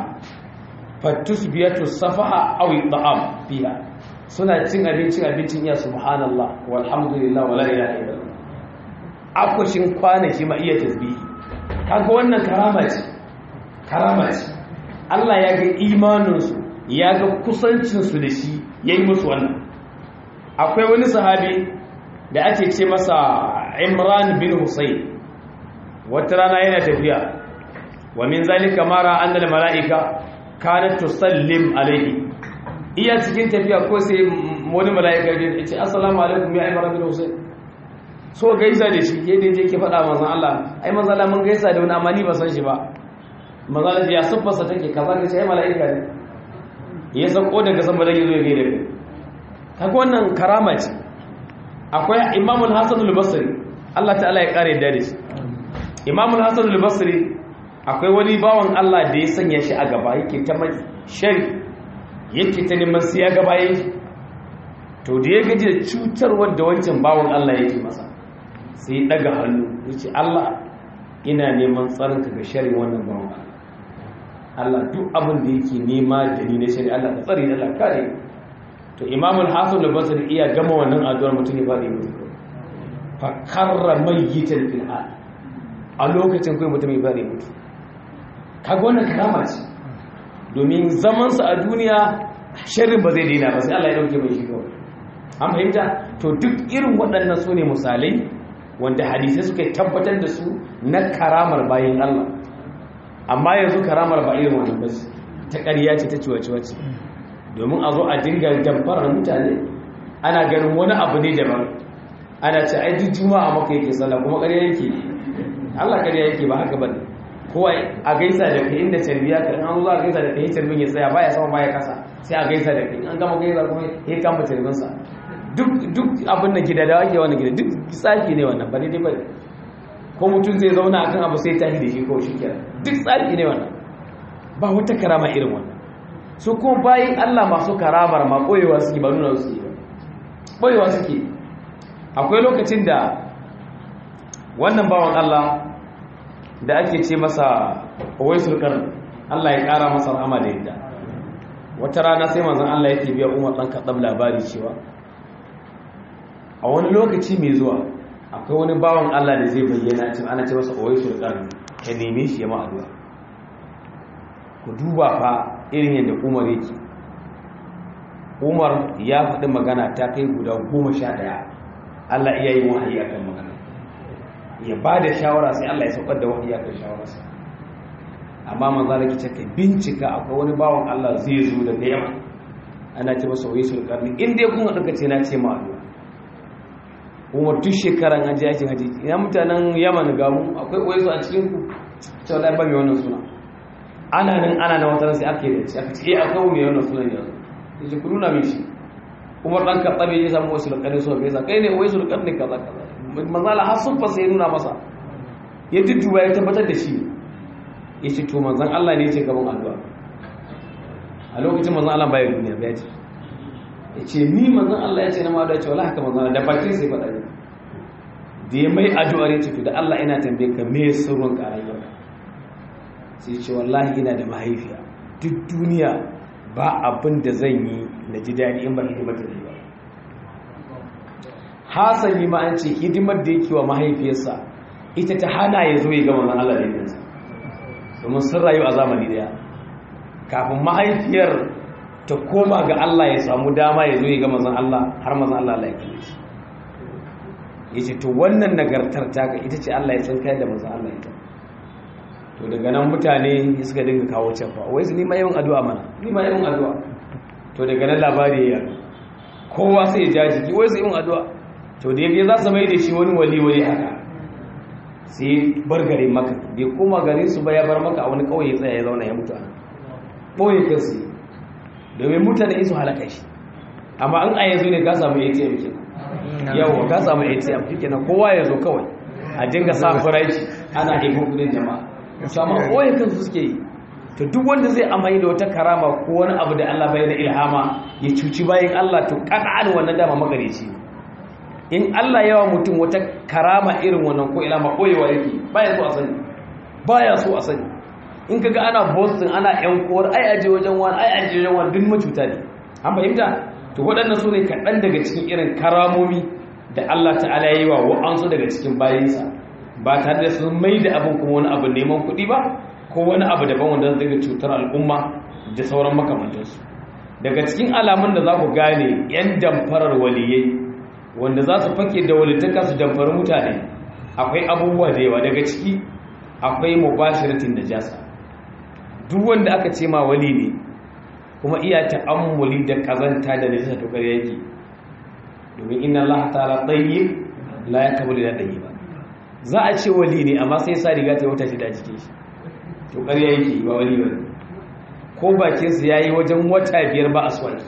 fatus bihatu safaha aw ta'am fiha suna cin abincin abincin ya subhanallah walhamdulillah wala ilaha illallah akwashin kwanaki ma iya tasbihi kaga wannan karama ce karama ce Allah ya ga imaninsu ya ga kusancinsu da shi yayi musu wannan akwai wani sahabi da ake ce masa imran bin husayn wata rana yana tafiya wa min zalika mara annal malaika kanat tusallim alayhi iya cikin tafiya ko sai wani malaika ya ce assalamu alaikum ya imran bin husayn so gaisa da shi ke da yake faɗa manzon Allah ai manzon Allah mun gaisa da wani amma ni ba san shi ba manzon Allah ya suffarsa take kaza ga sai malaika ne ya san ko daga sama da yazo ya gaida kai kaga wannan karama ce akwai imamul hassan al-basri Allah ta'ala ya kare da shi imamul hassan al-basri akwai wani bawan Allah da ya sanya shi a gaba yake ta mai shari yake ta neman sai ya gaba yake to da ya gaji da cutarwar da wancan bawan Allah yake masa sai ya daga hannu yace Allah ina neman tsarinka ga shari wannan bawan Allah duk abin da yake nema da ni na shari Allah ka tsare Allah kare to imamul hasan al-basri iya gama wannan addu'ar mutum ya fadi mutu fa karra mayyitan fil hal a lokacin kai mutum ya fadi mutu kaga wannan karama ce domin zamansa a duniya sharrin ba zai daina ba sai Allah ya dauke mai shi kawai an fahimta to duk irin waɗannan su ne misalai wanda hadisai suka tabbatar da su na karamar bayan Allah amma yanzu karamar ba irin wannan ba ta ƙarya ce ta ciwaciwa ce domin a zo a dinga damfarar mutane ana ganin wani abu ne daban ana ce ai duk juma'a maka yake sallah kuma ƙarya yake Allah ƙarya yake ba haka bane kowa a gaisa da kai inda tarbiya ka an zo a gaisa da kai tarbin ya tsaya baya sama baya kasa sai a gaisa da kai an gama gaisa kuma ya kama tarbin sa duk duk abin da gida da ake wannan gida duk tsaki ne wannan ba daidai ba ko mutum zai zauna akan abu sai tashi da shi ko shi kenan duk tsaki ne wannan ba wata karama irin wannan su kuma bayin Allah masu karamar ma koyewa suke ba nuna suke ba koyewa suke akwai lokacin da wannan bawan Allah da ake ce masa waisul qarn Allah ya kara masa rahama da yadda wata rana sai manzon Allah yake biya Umar dan Khattab labari cewa a wani lokaci mai zuwa akwai wani bawan Allah da zai bayyana cewa ana ce masa waisul qarn ka neme shi ya ma addu'a ku duba fa irin yadda Umar yake Umar ya faɗi magana ta kai guda goma sha ɗaya Allah iya yi wahayi akan magana ya ba da shawara sai Allah ya saukar da wahayi akan shawararsa amma manzo da kice kai bincika akwai wani bawan Allah zai zo da yamma ana ce masa wai sul karni in dai kun hadu kace na ce ma addu'a Umar duk shekaran haji yake haji ina mutanen Yaman ga mu akwai wai su a cikin ku ce wallahi ba mai wannan suna ana nan ana nan wata sai ake da shi aka ce eh akwai mai wannan sunan yanzu yace ku nuna min shi Umar dan Khattabi ya samu wasu karni so bai sa kai ne wai sul karni kaza kaza manzala har sun fasa ya nuna masa ya dudduba ya tabbatar da shi ya ce to manzan Allah ne ce gaban addu'a a lokacin manzan Allah bayan duniya ya ce ya ce ni manzan Allah ya ce na ma'adua ce wala haka manzan Allah da bakin sai faɗa ne da ya mai addu'ar ya ce to da Allah ina tambaye ka me sirrin ƙarayyar sai ce wallahi ina da mahaifiya duk duniya ba abin da zan yi na ji daɗi in ba hidimar da ba hasali ma an ce hidimar da yake wa mahaifiyarsa ita ta hana ya zo ya gama na Allah da yanzu domin sun rayu a zamani daya kafin mahaifiyar ta koma ga Allah ya samu dama ya zo ya gama zan Allah har mazan Allah Allah ya kalle shi ya ce to wannan nagartar ta ga ita ce Allah ya san kai da mazan Allah ita to daga nan mutane suka dinga kawo cefa wai su nima yawan addu'a mana nima yawan addu'a to daga nan labari ya kowa sai ya ja jiki wai su yawan addu'a to da yake za su mai da shi wani wali wali haka sai bar gare maka bai koma gare su ba ya bar maka a wani kauye tsaya ya zauna ya mutu a ɓoye kansu domin mutane isu halaka shi amma an a yanzu ne ka samu atm ke yawa ka samu atm shi kenan kowa ya zo kawai a dinga sa farashi ana ikon kudin jama'a su amma ɓoye kansu suke yi to duk wanda zai amai da wata karama ko wani abu da allah bai da ilhama ya cuci bayan allah to ƙan'an wannan dama magareci ne in Allah yawa mutum wata karama irin wannan ko ilama koyewa yake baya so a sani baya so a sani in kaga ana boston ana yan kowar ai aje wajen wani ai aje wajen wani duk macuta ne an fahimta to waɗannan su ne kaɗan daga cikin irin karamomi da Allah ta'ala ya yi wa wa'ansu daga cikin bayansa ba tare da sun mai da abin kuma wani abu neman kuɗi ba ko wani abu daban wanda zai cutar al'umma da sauran makamantansu daga cikin alamun da za ku gane 'yan damfarar waliyai wanda za su fake da walittaka su damfari mutane akwai abubuwa da yawa daga ciki akwai mubashiratin najasa duk wanda aka ce ma wali ne kuma iya ta'ammuli da kazanta da najasa to kare yake domin inna Allah ta'ala tayyib la yaqbalu illa tayyiba za a ce wali ne amma sai sa riga ta wata shi da jikin shi to kare yake ba wali ba ko bakin sa yayi wajen wata biyar ba aswaki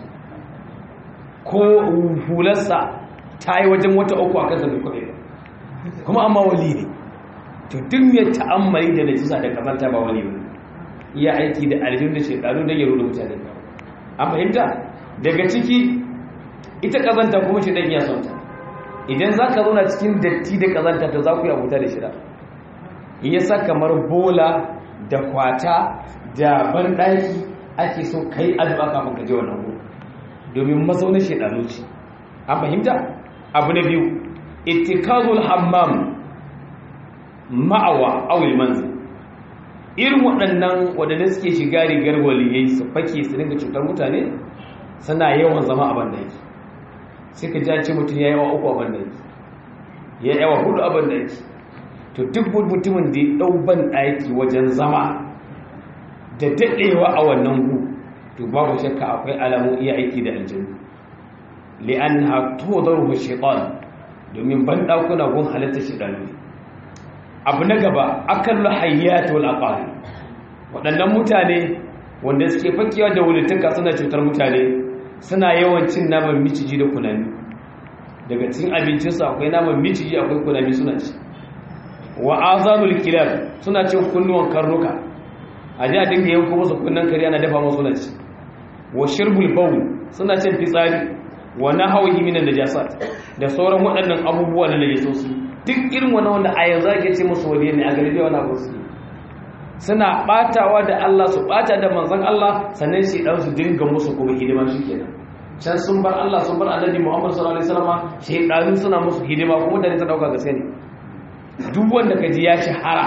ko hularsa ta yi wajen wata uku a kansa mai kwaɗe kuma amma wali ne to duk mai ta'ammali da najisa da kazanta ba wali ba iya aiki da aljihun da shekaru don yaro da mutane an fahimta daga ciki ita kazanta kuma shi ɗan iya son ta idan za ka zauna cikin datti da kazanta to za ku yi abuta da shida yasa kamar bola da kwata da banɗaki ake so kai addu'a kafin ka je wannan gudu domin mazaunin shaidanu ce an fahimta abu na biyu ittikazul hammam ma'awa awil manzil irin waɗannan waɗanda suke shiga rigar waliyai su fake su dinga cutar mutane suna yawan zama a bandaki sai ka ja ce mutum ya yawa uku a bandaki ya yawa hudu a bandaki to duk mutumin da ya ɗau bandaki wajen zama da daɗewa a wannan gu to babu shakka akwai alamun iya aiki da aljanu li'an ha to zarhu shaitan domin bandakuna gun halitta shaitanu abu na gaba akallu hayyatu wal aqali waɗannan mutane wanda suke fakewa da wulituka suna cutar mutane suna yawan cin naman miciji da kunami daga cikin abincinsu akwai naman miciji akwai kunami suna ci wa azanul kilab suna cin kunnuwan karnuka a ji a dinga yanko musu kunnan kare ana dafa musu suna ci wa shirbul bawl suna cin fitsari wa nahawhi minan najasat da sauran waɗannan abubuwa na najasosi duk irin wani wanda a yanzu ake ce musu waliyan ne a galibi wani abu su suna batawa da Allah su bata da manzon Allah sannan shi dan su dinga musu kuma hidima kenan can sun bar Allah sun bar Annabi Muhammad sallallahu alaihi wasallam shedanu suna musu hidima kuma da ta dauka gaske ne duk wanda kaji ya shahara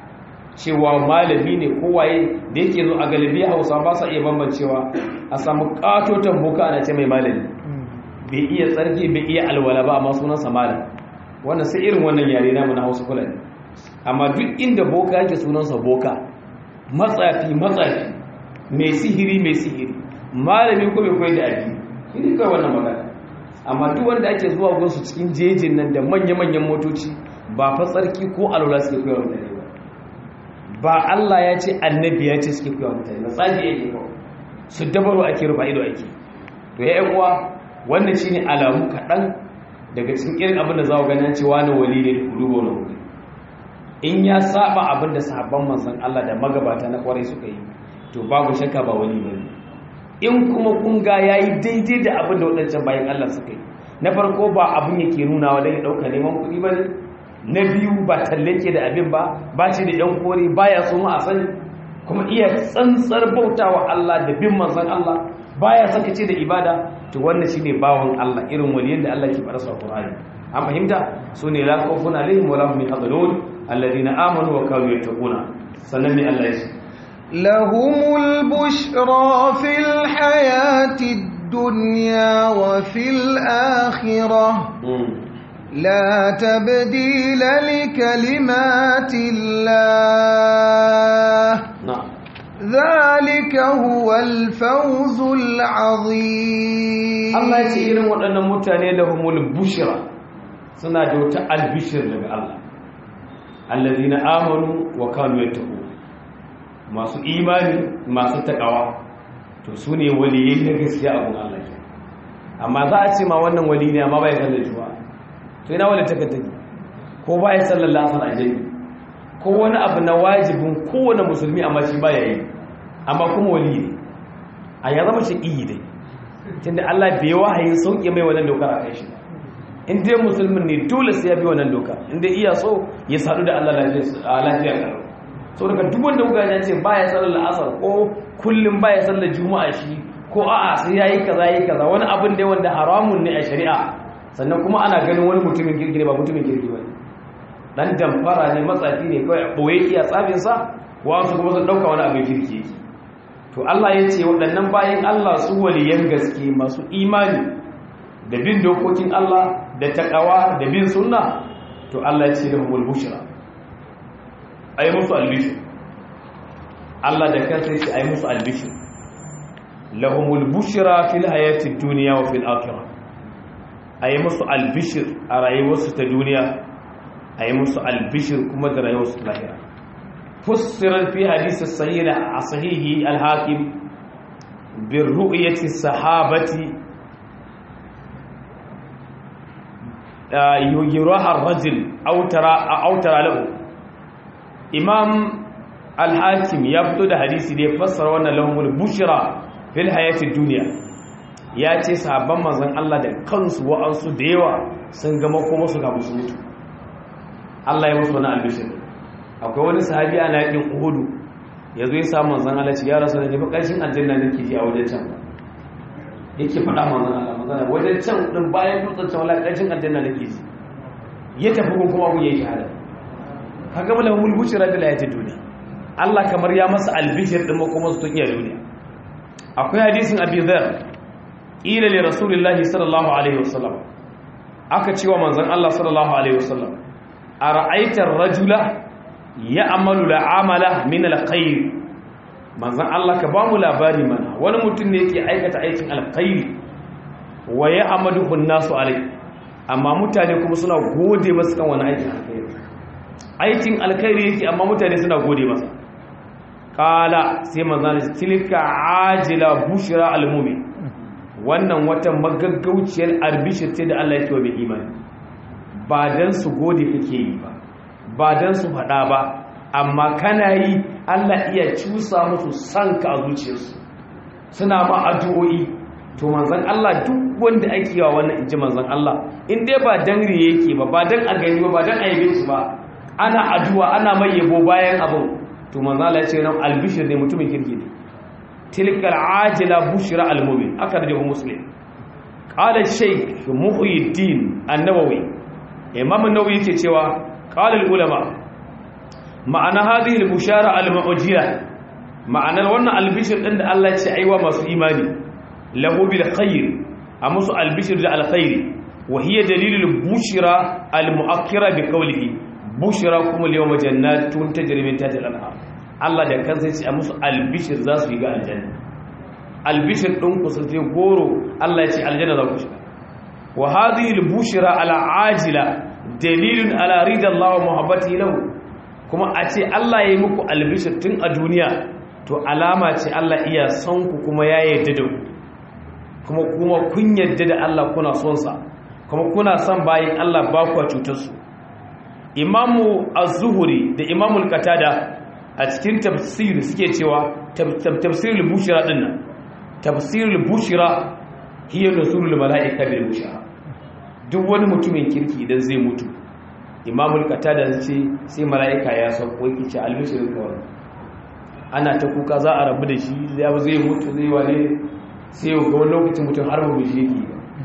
cewa malami ne ko waye da yake zo a galibi Hausa ba sa iya bambancewa a samu katotan boka ana ce mai malami bai iya tsarki bai iya alwala ba amma sunansa malam wannan sai irin wannan yare namu na Hausa fulani amma duk inda boka yake sunansa boka matsafi matsafi mai sihiri mai sihiri malami ko mai koyar da addini shi kai wannan magana amma duk wanda ake zuwa gunsu cikin jejin nan da manya-manyan motoci ba fa tsarki ko alwala suke koyar mutane ba ba Allah ya ce annabi ya ce suke koyar mutane ba tsaji yake ko su dabaro ake rufa ido ake to ya uwa wannan shine alamu kaɗan daga cikin irin abin da za ku ganin cewa na wali ne da kudubo na wuri in ya saba abin da sahabban manzon Allah da magabata na kwarai suka yi to babu shakka ba wali bane in kuma kun ga yayi daidai da abin da wadancan bayan Allah suka yi na farko ba abin yake nunawa dan ya dauka neman kuɗi bane na biyu ba tallake da abin ba ba shi da yan kore baya so ma a sani kuma iya tsantsar bautawa Allah da bin manzon Allah baya sakace da ibada to wannan shine bawon Allah irin waliyin da Allah ke fara sa Qur'ani an fahimta sune la khawfun alaihim wa lahum yahzanun alladhina amanu wa kanu yattaquna sannan ne Allah ya ce lahumul bushra fil hayati dunya wa fil akhirah لا تبديل لكلمات الله نعم ذلك هو الفوز العظيم Allah ya ce irin waɗannan mutane da humul bushra suna da wata albishir daga Allah allazina amanu wa kanu yattaqu masu imani masu takawa to su ne waliyai na gaskiya abun Allah ke amma za a ce ma wannan wali ne amma bai sallar juma'a to ina wali take take ko bai sallar lasar ajali ko wani abu na wajibin kowane musulmi amma shi baya yi amma kuma wali ne a ya zama shi iyi dai tunda Allah bai wahayin sauke mai wannan dokar a kai shi in dai musulmin ne dole sai ya bi wannan doka in dai iya so ya sadu da Allah lafiya karo so daga duk wanda kuka ya ce baya sallar asar ko kullum baya sallar juma'a shi ko a'a sai yayi kaza yayi kaza wani abin da wanda haramun ne a shari'a sannan kuma ana ganin wani mutumin kirki ne ba mutumin kirki ba dan damfara ne matsafi ne kawai boye iya tsafin sa wasu kuma sun dauka wani abin kirki yake to Allah ya ce waɗannan bayan Allah su waliyan gaske masu imani da bin dokokin Allah da takawa da bin sunna to Allah ya ce da humul bushra ayi musu albishir Allah da kansa ya ce ayi musu albishir lahumul bushra fil hayati dunya wa fil akhirah ayi musu albishir a rayuwarsu ta duniya ayi musu albishir kuma da rayuwarsu ta lahira فسر في حديث الصحيح صحيح الحاكم بالرؤية الصحابة يراها الرجل أو ترى أو ترى له إمام الحاكم يبدو ده حديث دي فسر وانا لهم البشرى في الحياة الدنيا ya ce sahabban manzon Allah da kansu wa'ansu da yawa sun gama kuma su ga musu mutu Allah ya musu wani albishir akwai wani sahabi a yakin uhudu ya zo ya samu manzan Allah ce ya rasu da nufi ƙarshen aljanna ne ke ji a wajen can yake faɗa manzan Allah manzan wajen can ɗin bayan dutsen can wala ƙarshen aljanna ne ke ji ya tafi kun kuma kun yi shahada ka gama lamun mulbuci rabbi la yata duniya Allah kamar ya masa albishir din makomar su iya duniya akwai hadisin Abi Dharr ila li Rasulillahi sallallahu alaihi wasallam aka cewa manzon Allah sallallahu alaihi wasallam ara'aita ar-rajula ya'malu la'amala min al-khair manzon Allah ka ba mu labari mana wani mutum ne yake aikata aikin alkhairi wa ya'maduhu an-nasu alai amma mutane kuma suna gode masa kan wani aikin alkhairi aikin alkhairi yake amma mutane suna gode masa kala sai manzon tilka ajila bushra al-mu'min wannan wata magaggauciyar albishir ce da Allah yake wa mai imani ba dan su gode kake yi ba ba dan su faɗa ba amma kana yi Allah iya cusa musu sanka a zuciyarsu suna ma addu'o'i to manzon Allah duk wanda ake yawa wannan inji manzon Allah in dai ba dan riye yake ba ba dan a gani ba ba dan a yabe shi ba ana addu'a ana mai yabo bayan abin to manzon Allah ya ce nan albishir ne mutumin kirki ne tilkal ajila bushra almu'min aka da muslim qala shaykh muhyiddin an-nawawi imam an-nawawi yake cewa qala al-ulama ma'ana hadhihi al-bushara al-mu'jila ma'anar wannan albishir din da Allah ya ce aiwa masu imani lahu bil khair amusu albishir da alkhairi wa hiya dalilul bushra al-mu'akkira bi qawlihi bushra kuma al-yawma jannatun tajri min tahtiha al-anhar Allah da kansa ya ce a musu albishir za su yi ga aljanna albishir din ku sun je goro Allah ya ce aljanna za ku shiga wa hadhihi al-bushra al-ajila dalilun ala ridallahi wa muhabbatihi lahu kuma a ce Allah ya yi muku albishir tun a duniya to alama ce Allah iya son ku kuma ya yarda da ku kuma kuma kun yarda da Allah kuna son sa kuma kuna son bayin Allah ba ku cutar su imamu az-zuhri da imamu al-qatada a cikin tafsir suke cewa tafsirul bushra dinnan tafsirul bushra hiya nusulul malaika bil bushra duk wani mutumin kirki idan zai mutu imamul qatada ce sai mala'ika ya sauko yake ce albishirin kawai ana ta kuka za a rabu da shi zai mutu zai wane sai ga wani lokacin mutum har murmushi yake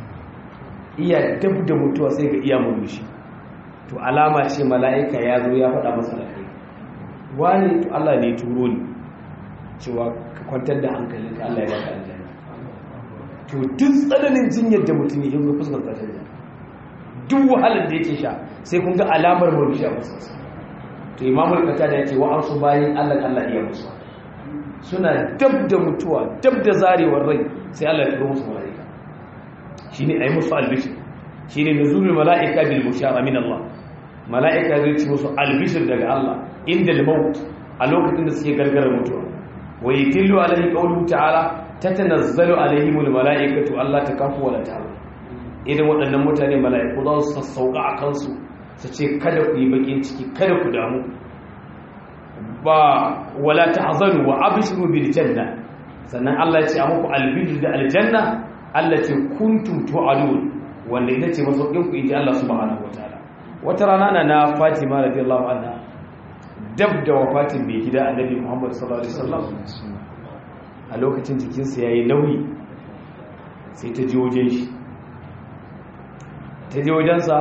iya dab da mutuwa sai ga iya murmushi to alama ce mala'ika ya zo ya faɗa masa da kai wani to Allah ne turo ni cewa ka kwantar da hankalin ka Allah ya baka aljanna to duk tsananin jinyar da mutum ya yi fuskar ƙarshen janna duk wahalar da yake sha sai kun ga alamar murmushi a fuskarsa to imamul qatada yace wa arsu bayin Allah Allah iya musu suna dab da mutuwa dab da zarewar rai sai Allah ya turo musu malaika shine ayi musu albishir shine nuzulul malaika bil bushara min Allah malaika zai ci musu albishir daga Allah inda al-maut a lokacin da suke gargarar mutuwa wa yatillu alaihi qawluhu ta'ala tatanazzalu alaihimul malaikatu alla takafu wa la ta'lamu idan waɗannan mutane mala'iku za su sassauka a kansu su ce kada ku yi bakin ciki kada ku damu ba wala tahzanu wa abshiru bil janna sannan Allah ya ce a muku albishir da aljanna Allah ce kuntum tu'adun wanda ita ce masaukin ku inji Allah subhanahu wataala wata rana na na Fatima radiyallahu anha dab da wafatin bai gida annabi Muhammad sallallahu alaihi wasallam a lokacin jikinsa yayi nauyi sai ta ji wajen shi ta je wajensa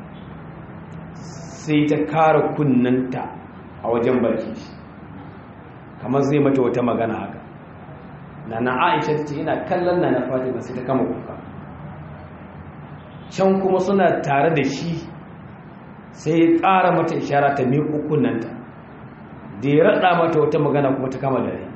sai ta kara kunnanta a wajen baki shi kamar zai mata wata magana haka na na aisha ce ina kallon na na fatima sai ta kama kuka can kuma suna tare da shi sai ya ƙara mata ishara ta miƙo kunnanta da ya raɗa mata wata magana kuma ta kama dare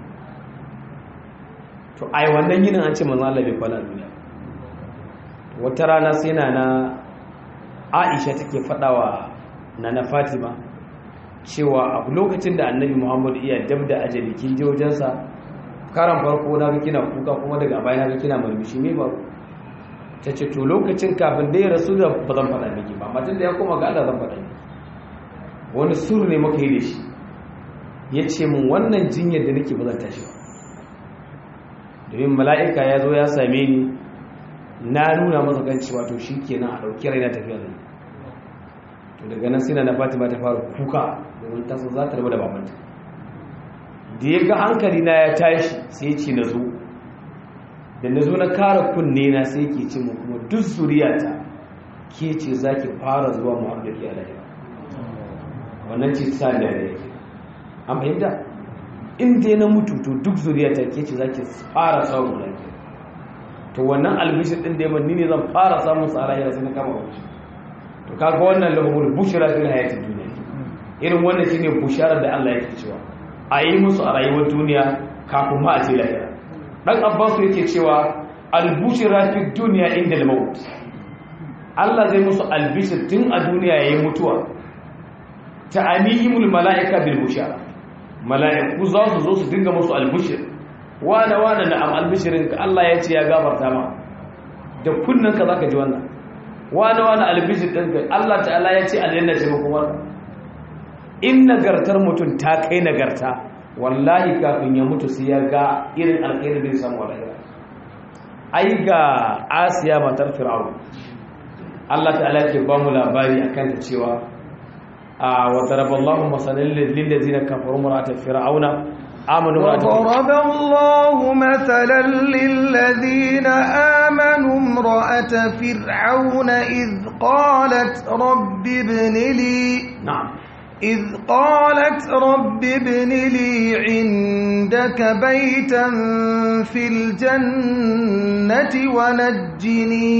to ai wannan yinin an ce manzo Allah bai kwana duniya wata rana sai na na aisha take fadawa na na fatima cewa a lokacin da annabi muhammadu iya dab da ajali kin je wajensa karan farko na ga kina kuka kuma daga baya na ga kina murmushi me ba ta ce to lokacin kafin da ya rasu da ba zan faɗa miki ba matan da ya koma ga Allah zan faɗa miki wani suru ne muka yi da shi ya ce min wannan jinyar da nake ba zan tashi ba domin mala'ika ya zo ya same ni na nuna masa kan cewa to shi kenan a ɗauki raina tafiya da to daga nan sai na fatima ta fara kuka domin ta za ta rabu da babanta da ya ga hankali na ya tashi sai ya ce na zo da na zo na kara kunne na sai ke ce mu kuma duk zuriyata ke ce za ki fara zuwa mu da ke alayi wannan ce sa da yake an fahimta in dai na mutu to duk zuriyata ke ce zaki fara samun lafiya to wannan albishir din da yaman ni ne zan fara samun sa a lahira sai na kama wuce to kaga wannan lahumul bushra fil hayatid dunya irin wannan shine bushara da Allah yake cewa a yi musu a rayuwar duniya kafin ma a ce lahira dan abbas yake cewa al bushra fid dunya inda al maut Allah zai musu albishir tun a duniya yayin mutuwa ta'anihimul mala'ika bil bushara mala'iku za su zo su dinga musu albishir wane wane na am albishirin ka Allah ya ce ya gafarta ma da kunnan ka zaka ji wannan wane wane albishir din ka Allah ta'ala ya ce aljanna ce kuma in nagartar mutum ta kai nagarta wallahi kafin ya mutu sai ya ga irin alkhairi da ya samu wallahi ai ga Asiya matar Fir'aun Allah ta'ala ke ba mu labari akan ta cewa وضرب الله مثلا للذين كفروا امرأة فرعون آمنوا وضرب الله مثلا للذين آمنوا امرأة فرعون إذ قالت رب ابن لي نعم إذ قالت رب ابن لي عندك بيتا في الجنة ونجني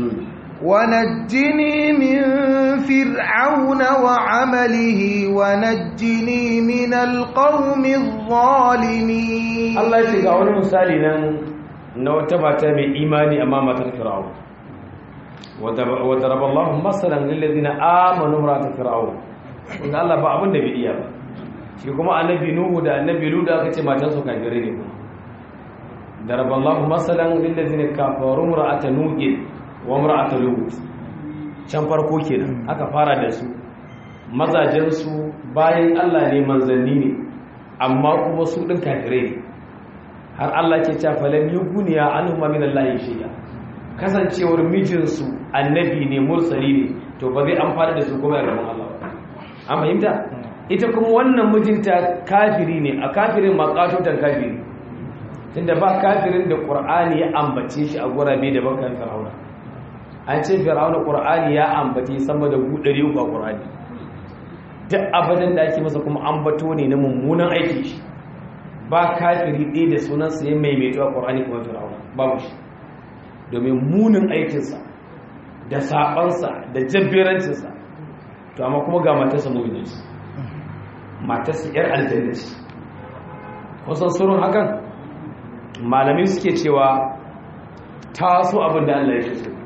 ونجني من فرعون وعمله ونجني من القوم الظالمين Allah ya shiga wani misali nan na wata mata mai imani amma matar Fir'aun wa daraba Allah masalan lil ladina amanu imra'at fir'aun inda Allah ba abin da bai iya ba shi kuma annabi Nuhu da annabi Lut aka ce matan su kafirai ne daraba Allah masalan lil ladina kafaru imra'at Nuh wa imra'at Lut can farko kenan aka fara da su mazajen su bayan Allah ne manzanni ne amma kuma su din kafirai ne har Allah ke cewa falan yuguniya anhum min Allah shay'a kasancewar mijinsu annabi ne mursali ne to ba zai amfana da su kuma ya gaban Allah ba an fahimta ita kuma wannan mijinta kafiri ne a kafirin makatotan kafiri tunda ba kafirin da Qur'ani ya ambace shi a gurabe da bakan Fir'auna an ce Fir'auna Qur'ani ya ambace sama da 300 a Qur'ani duk abadan da ake masa kuma ambato ne na mummunan aiki shi ba kafiri ɗaya da sunansa ya maimaito a ƙwarani kuma fir'auna babu shi domin munin aikinsa da saɓansa da jabberancinsa to amma kuma ga matarsa mu'minanci matarsa yar aljannaci kusan surun hakan malami suke cewa ta so abin da Allah ya so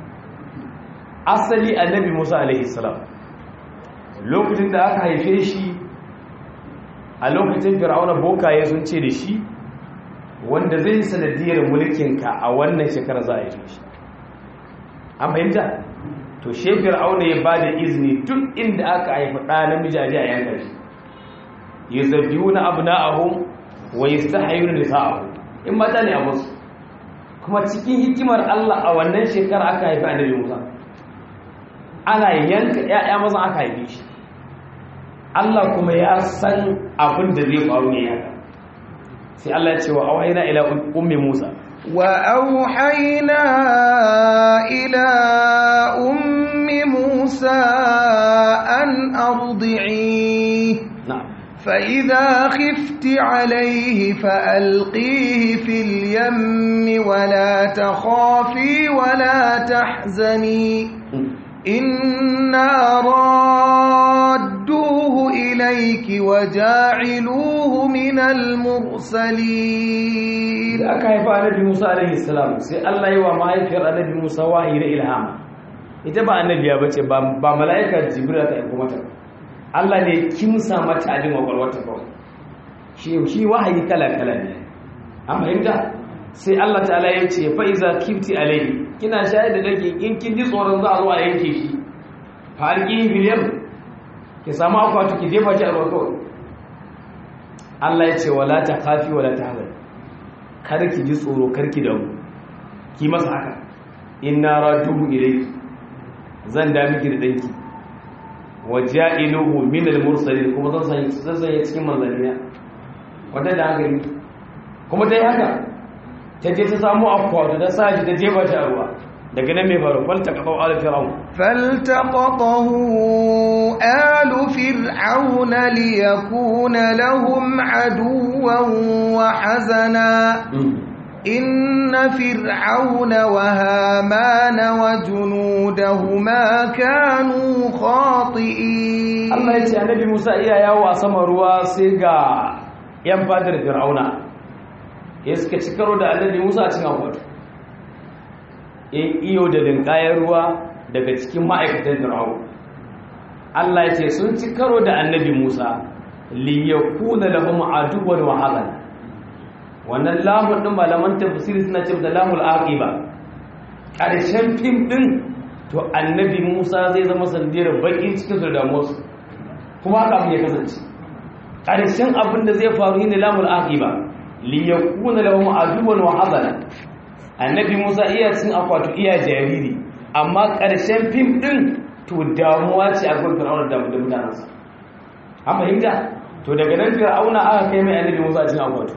asali annabi Musa alaihi salam lokacin da aka haife shi a lokacin fir'auna bokaye sun ce da shi wanda zai yi sanadiyar mulkinka a wannan shekara za a yi shi an fahimta to she fir'auna ya ba da izini duk inda aka haifi ɗa namiji a a yanka shi ya zabi wani abu na ahu wa yi sa hayu na nisa ahu in mata ne a musu kuma cikin hikimar allah a wannan shekara aka haifi annabi musa ana yanka 'ya'ya maza aka haife shi Allah kuma ya san abin da zai faru ne ya sai Allah ya ce wa auhayna ila ummi Musa wa auhayna ila ummi Musa an ardi'i na'am فإذا خفت عليه فألقيه في اليم ولا تخافي ولا تحزني إنا رادوه إليك وجاعلوه من المرسلين da aka haifa annabi Musa alaihi salam sai Allah yi wa mahaifiyar annabi Musa wahayi na ilhama ita ba annabiya bace ba ba mala'ika Jibril ta aika mata Allah ne kimsa mata abin kwakwalwarta kawai shi shi wahayi kala kala ne an fahimta sai Allah ta'ala ya ce fa iza kifti alaihi kina shayar da dake in kin ji tsoron za a zo a yanke shi fa alqi biliyam ki samu akwatu ki jefa shi a ruwa kawai Allah ya ce wala ta khafi wala tahzan kar ki ji tsoro kar ki damu ki masa haka inna rajuhu ilayki zan da miki da danki waja'iluhu min al-mursalin kuma zan sanya zan sanya cikin manzanniya wanda da hankali kuma dai haka ta je ta samu akwatu ta sa shi ta jefa shi a ruwa daga nan mai faru falta kafa ala fir'aun فالتقطه آل فرعون ليكون لهم عدوا وحزنا إن فرعون وهامان وجنودهما كانوا خاطئين Allah ya ce annabi Musa iya yawo a saman ruwa sai ga yan fadar fir'auna ya suka ci karo da annabi Musa a cikin akwatu in iyo da linkayen ruwa daga cikin ma'aikatan fir'aun Allah ya ce sun ci karo da annabi Musa li yakuna lahum aduwwan wa hazan wannan lamun din malaman tafsiri suna cewa da lamul aqiba karshen fim din to annabi Musa zai zama sandiyar bakin cikin su da damuwarsu kuma haka abin ya kasance ƙarshen abin da zai faru ne lamul aqiba li yakuna lahum aduwwan wa hazana annabi Musa iya cin akwatu iya jariri amma ƙarshen fim din to damuwa ce a gurin Fir'auna da mutanensa an fahimta to daga nan Fir'auna aka kai mai annabi Musa cin akwatu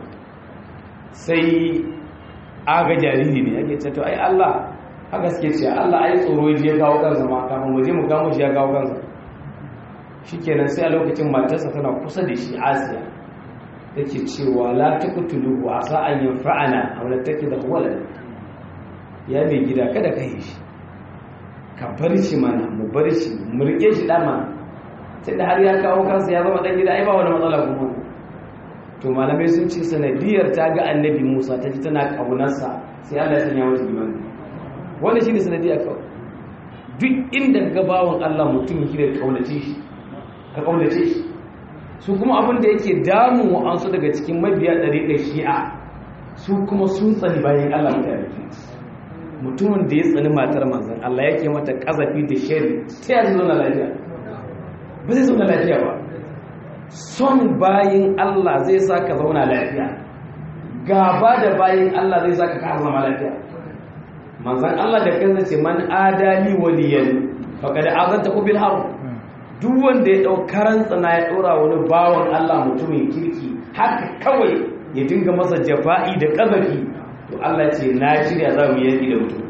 sai aga jariri ne ake ce to ai Allah haka suke ce Allah ai tsoro ya kawo kansa ma kafin mu je mu kamo shi ya kawo kansa shikenan sai a lokacin matarsa tana kusa da shi Asiya take cewa la taqtuluhu asa an yanfa'ana aw la takida walad ya mai gida kada ka yi shi ka bar shi mana mu bar shi mu rike shi dama sai da har ya kawo kansa ya zama dan gida ai ba wani matsala kuma to malamai sun ce sanadiyar ta ga annabi Musa ta ji tana kaunarsa sai Allah ya sanya mata imani wannan shine sanadiyar kawai duk inda ga bawon Allah mutum yake da kaunace shi ka kaunace shi su kuma abin da yake damun wa'ansu daga cikin mabiya ɗariƙar shi'a su kuma sun tsani bayan Allah mutane mutumin da ya tsani matar manzan Allah yake mata ƙazafi da shari ta yanzu zauna lafiya ba zai zauna lafiya ba son bayan Allah zai sa ka zauna lafiya gaba da bayan Allah zai sa ka kasa zama lafiya manzan Allah da kansa ce man adali waliyan faqad azanta bil harb duk wanda ya ɗau karan tsana ya ɗora wani bawan Allah mutumin kirki haka kawai ya dinga masa jafa'i da ƙazafi to Allah ce na shirya za mu yanki da mutum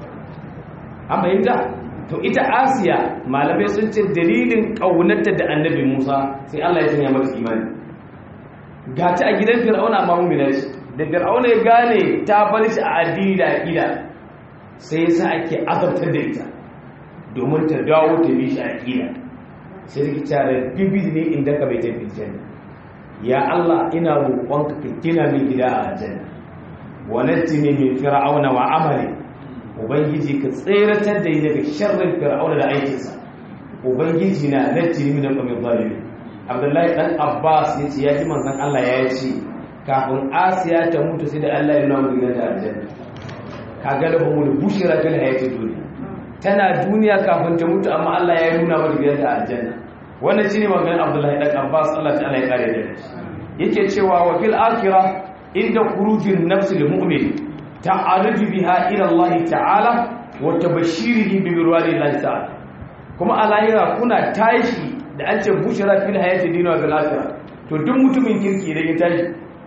an fahimta to ita asiya malamai sun ce dalilin ƙaunarta da annabi musa sai Allah ya sanya mata imani ga ta a gidan fir'auna amma mummina ce da fir'auna ya gane ta bar shi a addini da aƙida sai yasa ake azabtar da ita domin ta dawo ta bi shi a aƙida sai take cewa bibi ne inda ka bai tafi janna ya Allah ina roƙonka ka gina min gida a aljanna wa najini min fir'auna wa amali ubangiji ka tseratar da ni daga sharrin fir'auna da aikinsa ubangiji na najini min qawmi zalimin Abdullahi dan Abbas ya ce ya ji manzon Allah ya ce kafin Asiya ta mutu sai da Allah ya nuna mu gidan aljanna kaga da mu da bushira fil hayati duniya tana duniya kafin ta mutu amma Allah ya nuna mata gidan aljanna wannan shine maganar Abdullahi dan Abbas Allah ta'ala ya kare da shi yake cewa wa fil akhirah inda khurujin nafs lil mu'min ta'aruju biha ila Allah ta'ala wa tabashirihi bi mirwali Allah ta'ala kuma a lahira kuna tashi da an ce bushara fil hayati dunya wa fil akhirah to duk mutumin kirki da ya tashi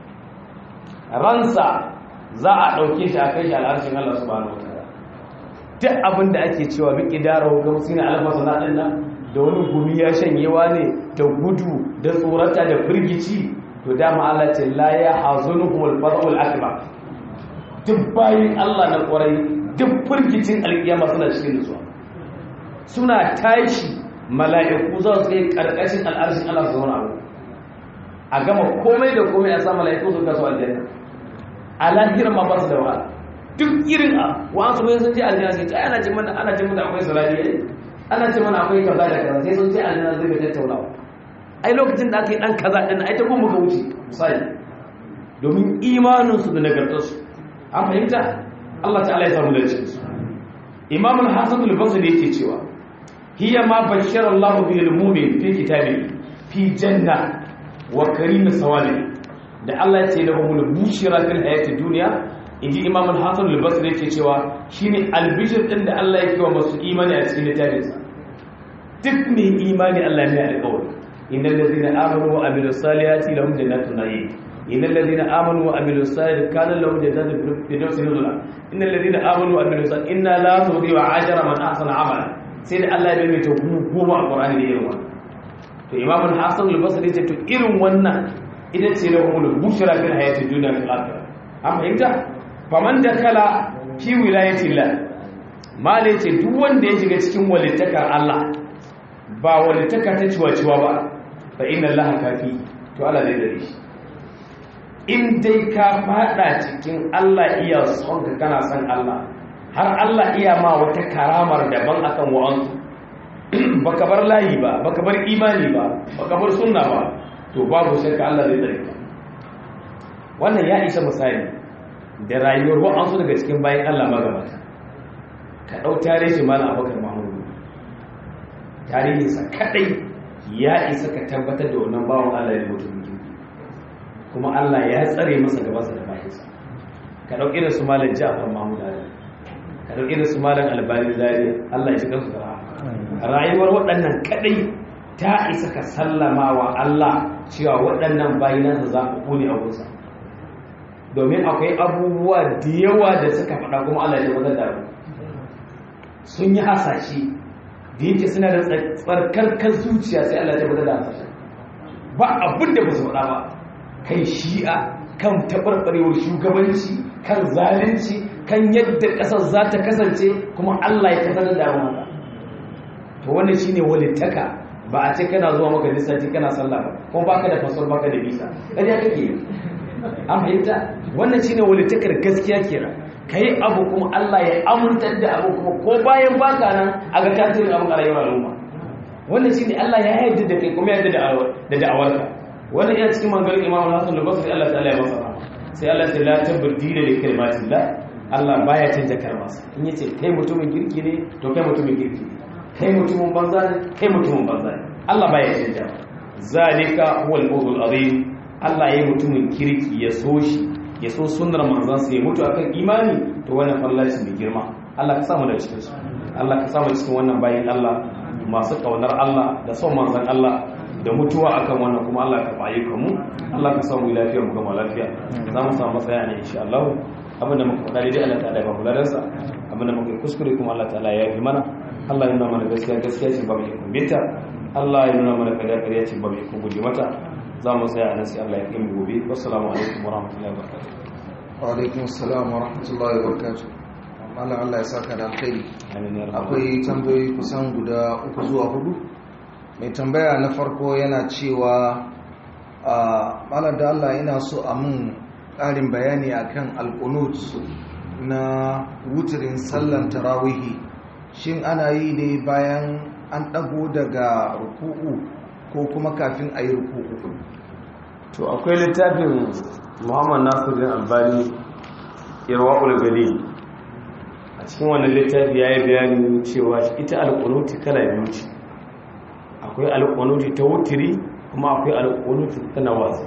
ransa za a dauke shi a kai shi al'arshin Allah subhanahu wa ta'ala duk abin da ake cewa bi kidara hukumsi na almasana din nan da wani gumi ya shanyewa ne da gudu da tsorata da firgici to dama Allah ce la ya hazunuhum al-farul akbar duk bayin Allah na kwarai duk firgicin alkiyama suna cikin nutsuwa suna tashi mala'iku za su kai karkashin al'arshin Allah su zauna a gama komai da komai a sa mala'iku su kasu aljanna a lahirar ma ba su da wahala duk irin a wasu mai sun ce aljanna sai ta ana ce mana ana ce mana akwai salati ana ce mana akwai kaza da kaza sai sun ce aljanna zai ga tattaunawa ai lokacin da aka yi dan kaza din ai ta kuma ka wuce misali domin imanin su da nagartar su an fahimta Allah ta'ala ya samu da cikin su Imam al-Hasan al-Basri yake cewa hiya ma bashara Allah bil mu'min fi kitabi fi janna wa karim sawali da Allah ya ce lahumul bushra fil hayati dunya inji imam al-hasan al-basri yake cewa shine albishir din da Allah yake wa masu imani a cikin littafinsa duk mai imani Allah ne alƙawari innal ladina amanu wa amilus salihati lahum jannatun na'im innal ladina amanu wa amilus salihati kana lahum jannatun firdausi nuzula innal ladina amanu wa amilus salihati inna la nudhi'u ajra man ahsana amala sai da Allah ya mai ta goma a Qur'ani da irin wannan to Imam al-Hasan al-Basri ya ce to irin wannan ita ce lahumul bushra fil hayati dunya fil akhirah an fahimta faman dakala fi wilayatillah malai ce duk wanda ya shiga cikin walittakar Allah ba walittaka ta ciwa-ciwa ba fa inna Allah kafi to Allah zai dare shi in dai ka fada cikin Allah iya son ka kana son Allah har Allah iya ma wata karamar daban akan wa'ansu baka bar layi ba baka bar imani ba baka bar sunna ba to babu shakka Allah zai dare ka wannan ya isa misali da rayuwar wa'ansu daga cikin bayan Allah magabata ka ɗau tarihi malam abubakar mahmudu tarihinsa kaɗai ya isa ka tabbatar da wannan bawan Allah ya mutu mutum kuma Allah ya tsare masa gabansa da bayansa ka ɗau irin su malam ja'far mahmud ali ka ɗau irin su malam albani zari Allah ya shiga su da rayuwar waɗannan kaɗai ta isa ka sallama wa Allah cewa waɗannan bayanansa za ku kone a gusa domin akwai abubuwa da yawa da suka faɗa kuma Allah ya tabbatar da abu sun yi hasashe da yake suna da tsarkarkar zuciya sai Allah ta bada da hasashe ba abin da ba su faɗa ba kan shi'a kan taɓarɓarewar shugabanci kan zalunci kan yadda ƙasar za ta kasance kuma Allah ya kasar da wani to wannan shine walittaka ba a ce kana zuwa maka lissafi kana sallah ba kuma baka da fasol baka da bisa ƙarya kake an fahimta wannan shine walittakar gaskiya kenan ka yi abu kuma Allah ya amintar da abu kuma ko bayan baka nan a ga tasirin abin a rayuwar al'umma wannan shi ne Allah ya yarda da kai kuma ya yarda da da'awarka wannan yana cikin mangarin imam Hassan da Basri Allah ta'ala ya masa rahama sai Allah sai la tabdila li kalimatillah Allah baya canja kalmarsa in yace kai mutumin kirki ne to kai mutumin kirki ne kai mutumin banza ne kai mutumin banza ne Allah baya canja zalika huwal fawzul azim Allah ya yi mutumin kirki ya so shi ya so sunnar manzon sai ya mutu akan imani to wannan fallaci mai girma Allah ka samu da cikin su Allah ka samu cikin wannan bayin Allah masu kaunar Allah da son manzon Allah da mutuwa akan wannan kuma Allah ka bayi mu Allah ka samu lafiya mu gama lafiya za mu samu matsaya ne insha Allah abinda muka faɗa dai Allah ta'ala ya ba mu ladansa abinda muka kuskure kuma Allah ta'ala ya yi mana Allah ya nuna mana gaskiya gaskiya ce ba mu yi kumbita Allah ya nuna mana ƙarya ƙarya ce ba mu yi guje mata za mu tsaya a nan sai Allah ya kai mu gobe wassalamu alaikum wa rahmatullahi wa barakatuh wa alaikum assalam wa rahmatullahi wa barakatuh Allah Allah ya saka da alkhairi akwai tambayoyi kusan guda uku zuwa hudu mai tambaya na farko yana cewa a malar da Allah yana so a mun ƙarin bayani akan alqunut na wutirin sallan tarawihi shin ana yi ne bayan an ɗago daga ruku'u ko kuma kafin a yi ruku'u to akwai littafin muhammad nasiruddin albani irwa'ul gali a cikin wannan littafi ya yi bayani cewa ita alƙunuti kala biyu ce akwai alƙunuti ta wutiri kuma akwai alƙunuti ta nawazi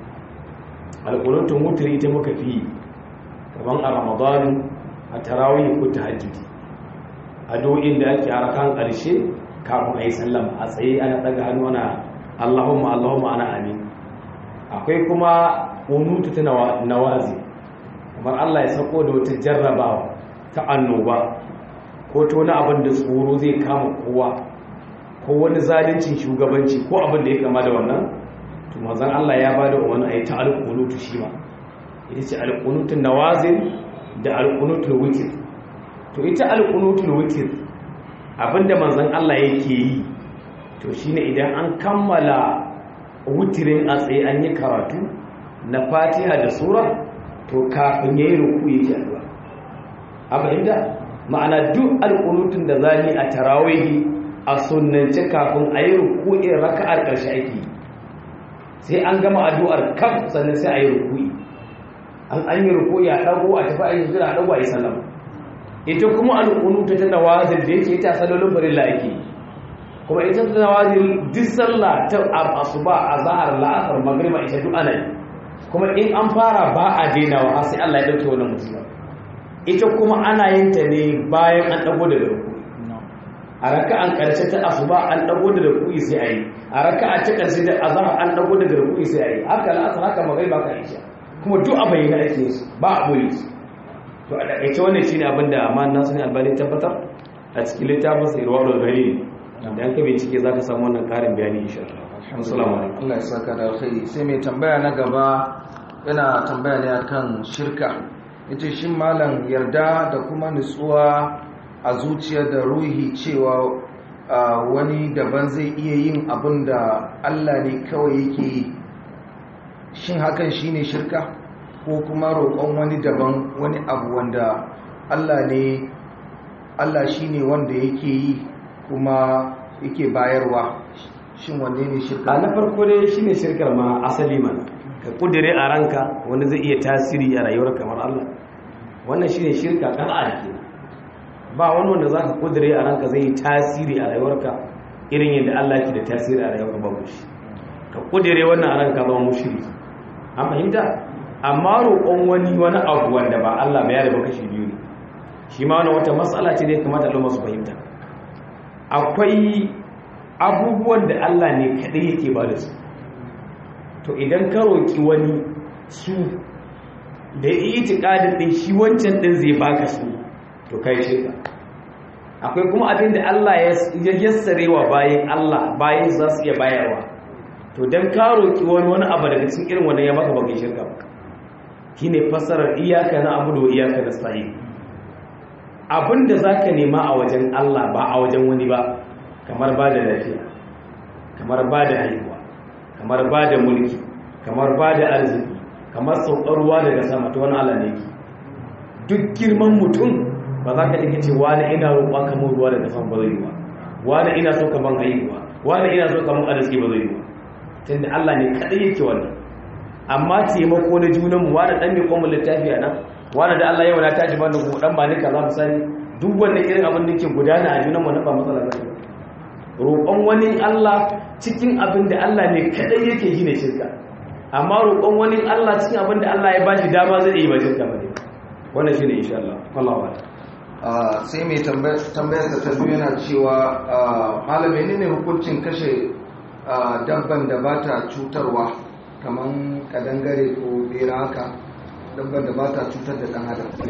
alƙunutin wutiri ita muka fi kaman a ramadanu a tarawih ko ta hajjiji addu'o'in da ake arakan ƙarshe kafin a yi sallama a tsaye ana daga hannu ana allahumma allahumma ana amin akwai kuma unutu ta nawazi kamar allah ya sako da wata jarrabawa ta annoba ko ta wani abin da tsoro zai kama kowa ko wani zalincin shugabanci ko abin da ya kama da wannan to mazan allah ya ba da wani a yi ta alƙunutu shi ma ita ce alƙunutun nawazin da alƙunutun wikir to ita alƙunutun wikir abinda manzan Allah yake yi to shine idan an kammala wutirin a tsaye an yi karatu na fatiha da sura to kafin yayi ruku yake addu'a abinda ma'ana duk alqunutun da zani a tarawihi a sunnance kafin ayi ruku'in raka'ar karshe ake sai an gama addu'ar kaf sannan sai ayi ruku'i an an yi ruku'i a dago a tafi ayi jira a dago ayi sallama ita kuma alƙunuta ta nawazil da yake ita salolin farilla ake kuma ita ta nawazil duk sallah ta asuba azhar la'asar magriba ita duk ana yi kuma in an fara ba a dainawa har sai Allah ya dauke wannan musiba ita kuma ana yin ta ne bayan an dago daga ruku a raka'an karshe ta asuba an dago da ruku'i sai ayi a raka'a ta karshe da azhar an dago da ruku'i sai ayi haka la'asar haka magriba ka isha kuma duk a bayyana ake su ba a boye su to a takaice wannan shine abin da amma nasu ne albani tabbatar a cikin littafin sa irwadul gari da an ka bincike zaka samu wannan karin bayani insha Allah assalamu alaikum Allah ya saka da alkhairi sai mai tambaya na gaba yana tambaya ne akan shirka yace shin malam yarda da kuma nutsuwa a zuciya da ruhi cewa wani daban zai iya yin abin da Allah ne kawai yake yi shin hakan shine shirka ko kuma roƙon wani daban wani abu wanda Allah ne Allah shine wanda yake yi kuma yake bayarwa shin wanne ne shirka a na farko dai shine shirkar ma asali mana ka kudire a ranka wanda zai iya tasiri a rayuwar kamar Allah wannan shine shirka kar'a ke ba wani wanda zaka kudire a ranka zai yi tasiri a rayuwarka irin yadda Allah ke da tasiri a rayuwarka babu shi ka kudire wannan a ranka zama mushriki an fahimta amma roƙon wani wani abu wanda ba Allah ba ya da kashi biyu ne shi ma wani wata matsala ce da ya kamata al'umma su fahimta akwai abubuwan da Allah ne kaɗai yake ba da su to idan ka roƙi wani su da yi itikadin ɗin shi wancan ɗin zai baka su to kai shirka akwai kuma abin da Allah ya yassare wa bayan Allah bayan za su iya bayarwa to don ka roƙi wani wani abu daga cikin irin wannan ya maka bakin shirka shi ne fassarar iyaka na abu da iyaka na sa'i abin da za ka nema a wajen Allah ba a wajen wani ba kamar ba da lafiya kamar ba da haihuwa kamar ba da mulki kamar ba da arziki kamar saukar ruwa daga sama ta wani ala ne duk girman mutum ba za ka ɗin ce wani ina roƙon kamar ruwa daga sama ba zai yi ba wani ina so kamar haihuwa wani ina so kamar arziki ba zai yi ba tunda Allah ne kaɗai yake wannan amma taimako na junanmu wani ɗan mai kwamon littafi a nan wani da Allah yau na tashi ban da kuma ɗan ba ni kaza misali duk wannan irin abin da ke gudana a junanmu na ba matsala ba roƙon wani Allah cikin abin da Allah ne kadai yake yi ne shirka amma roƙon wani Allah cikin abin da Allah ya bashi dama zai yi ba shirka ba ne wannan shine insha Allah wallahi sai mai tambayar da ta biyu yana cewa malam menene hukuncin kashe dabban da ba ta cutarwa kamar kadangare ko bera haka dabban da ba ta cutar da ɗan adam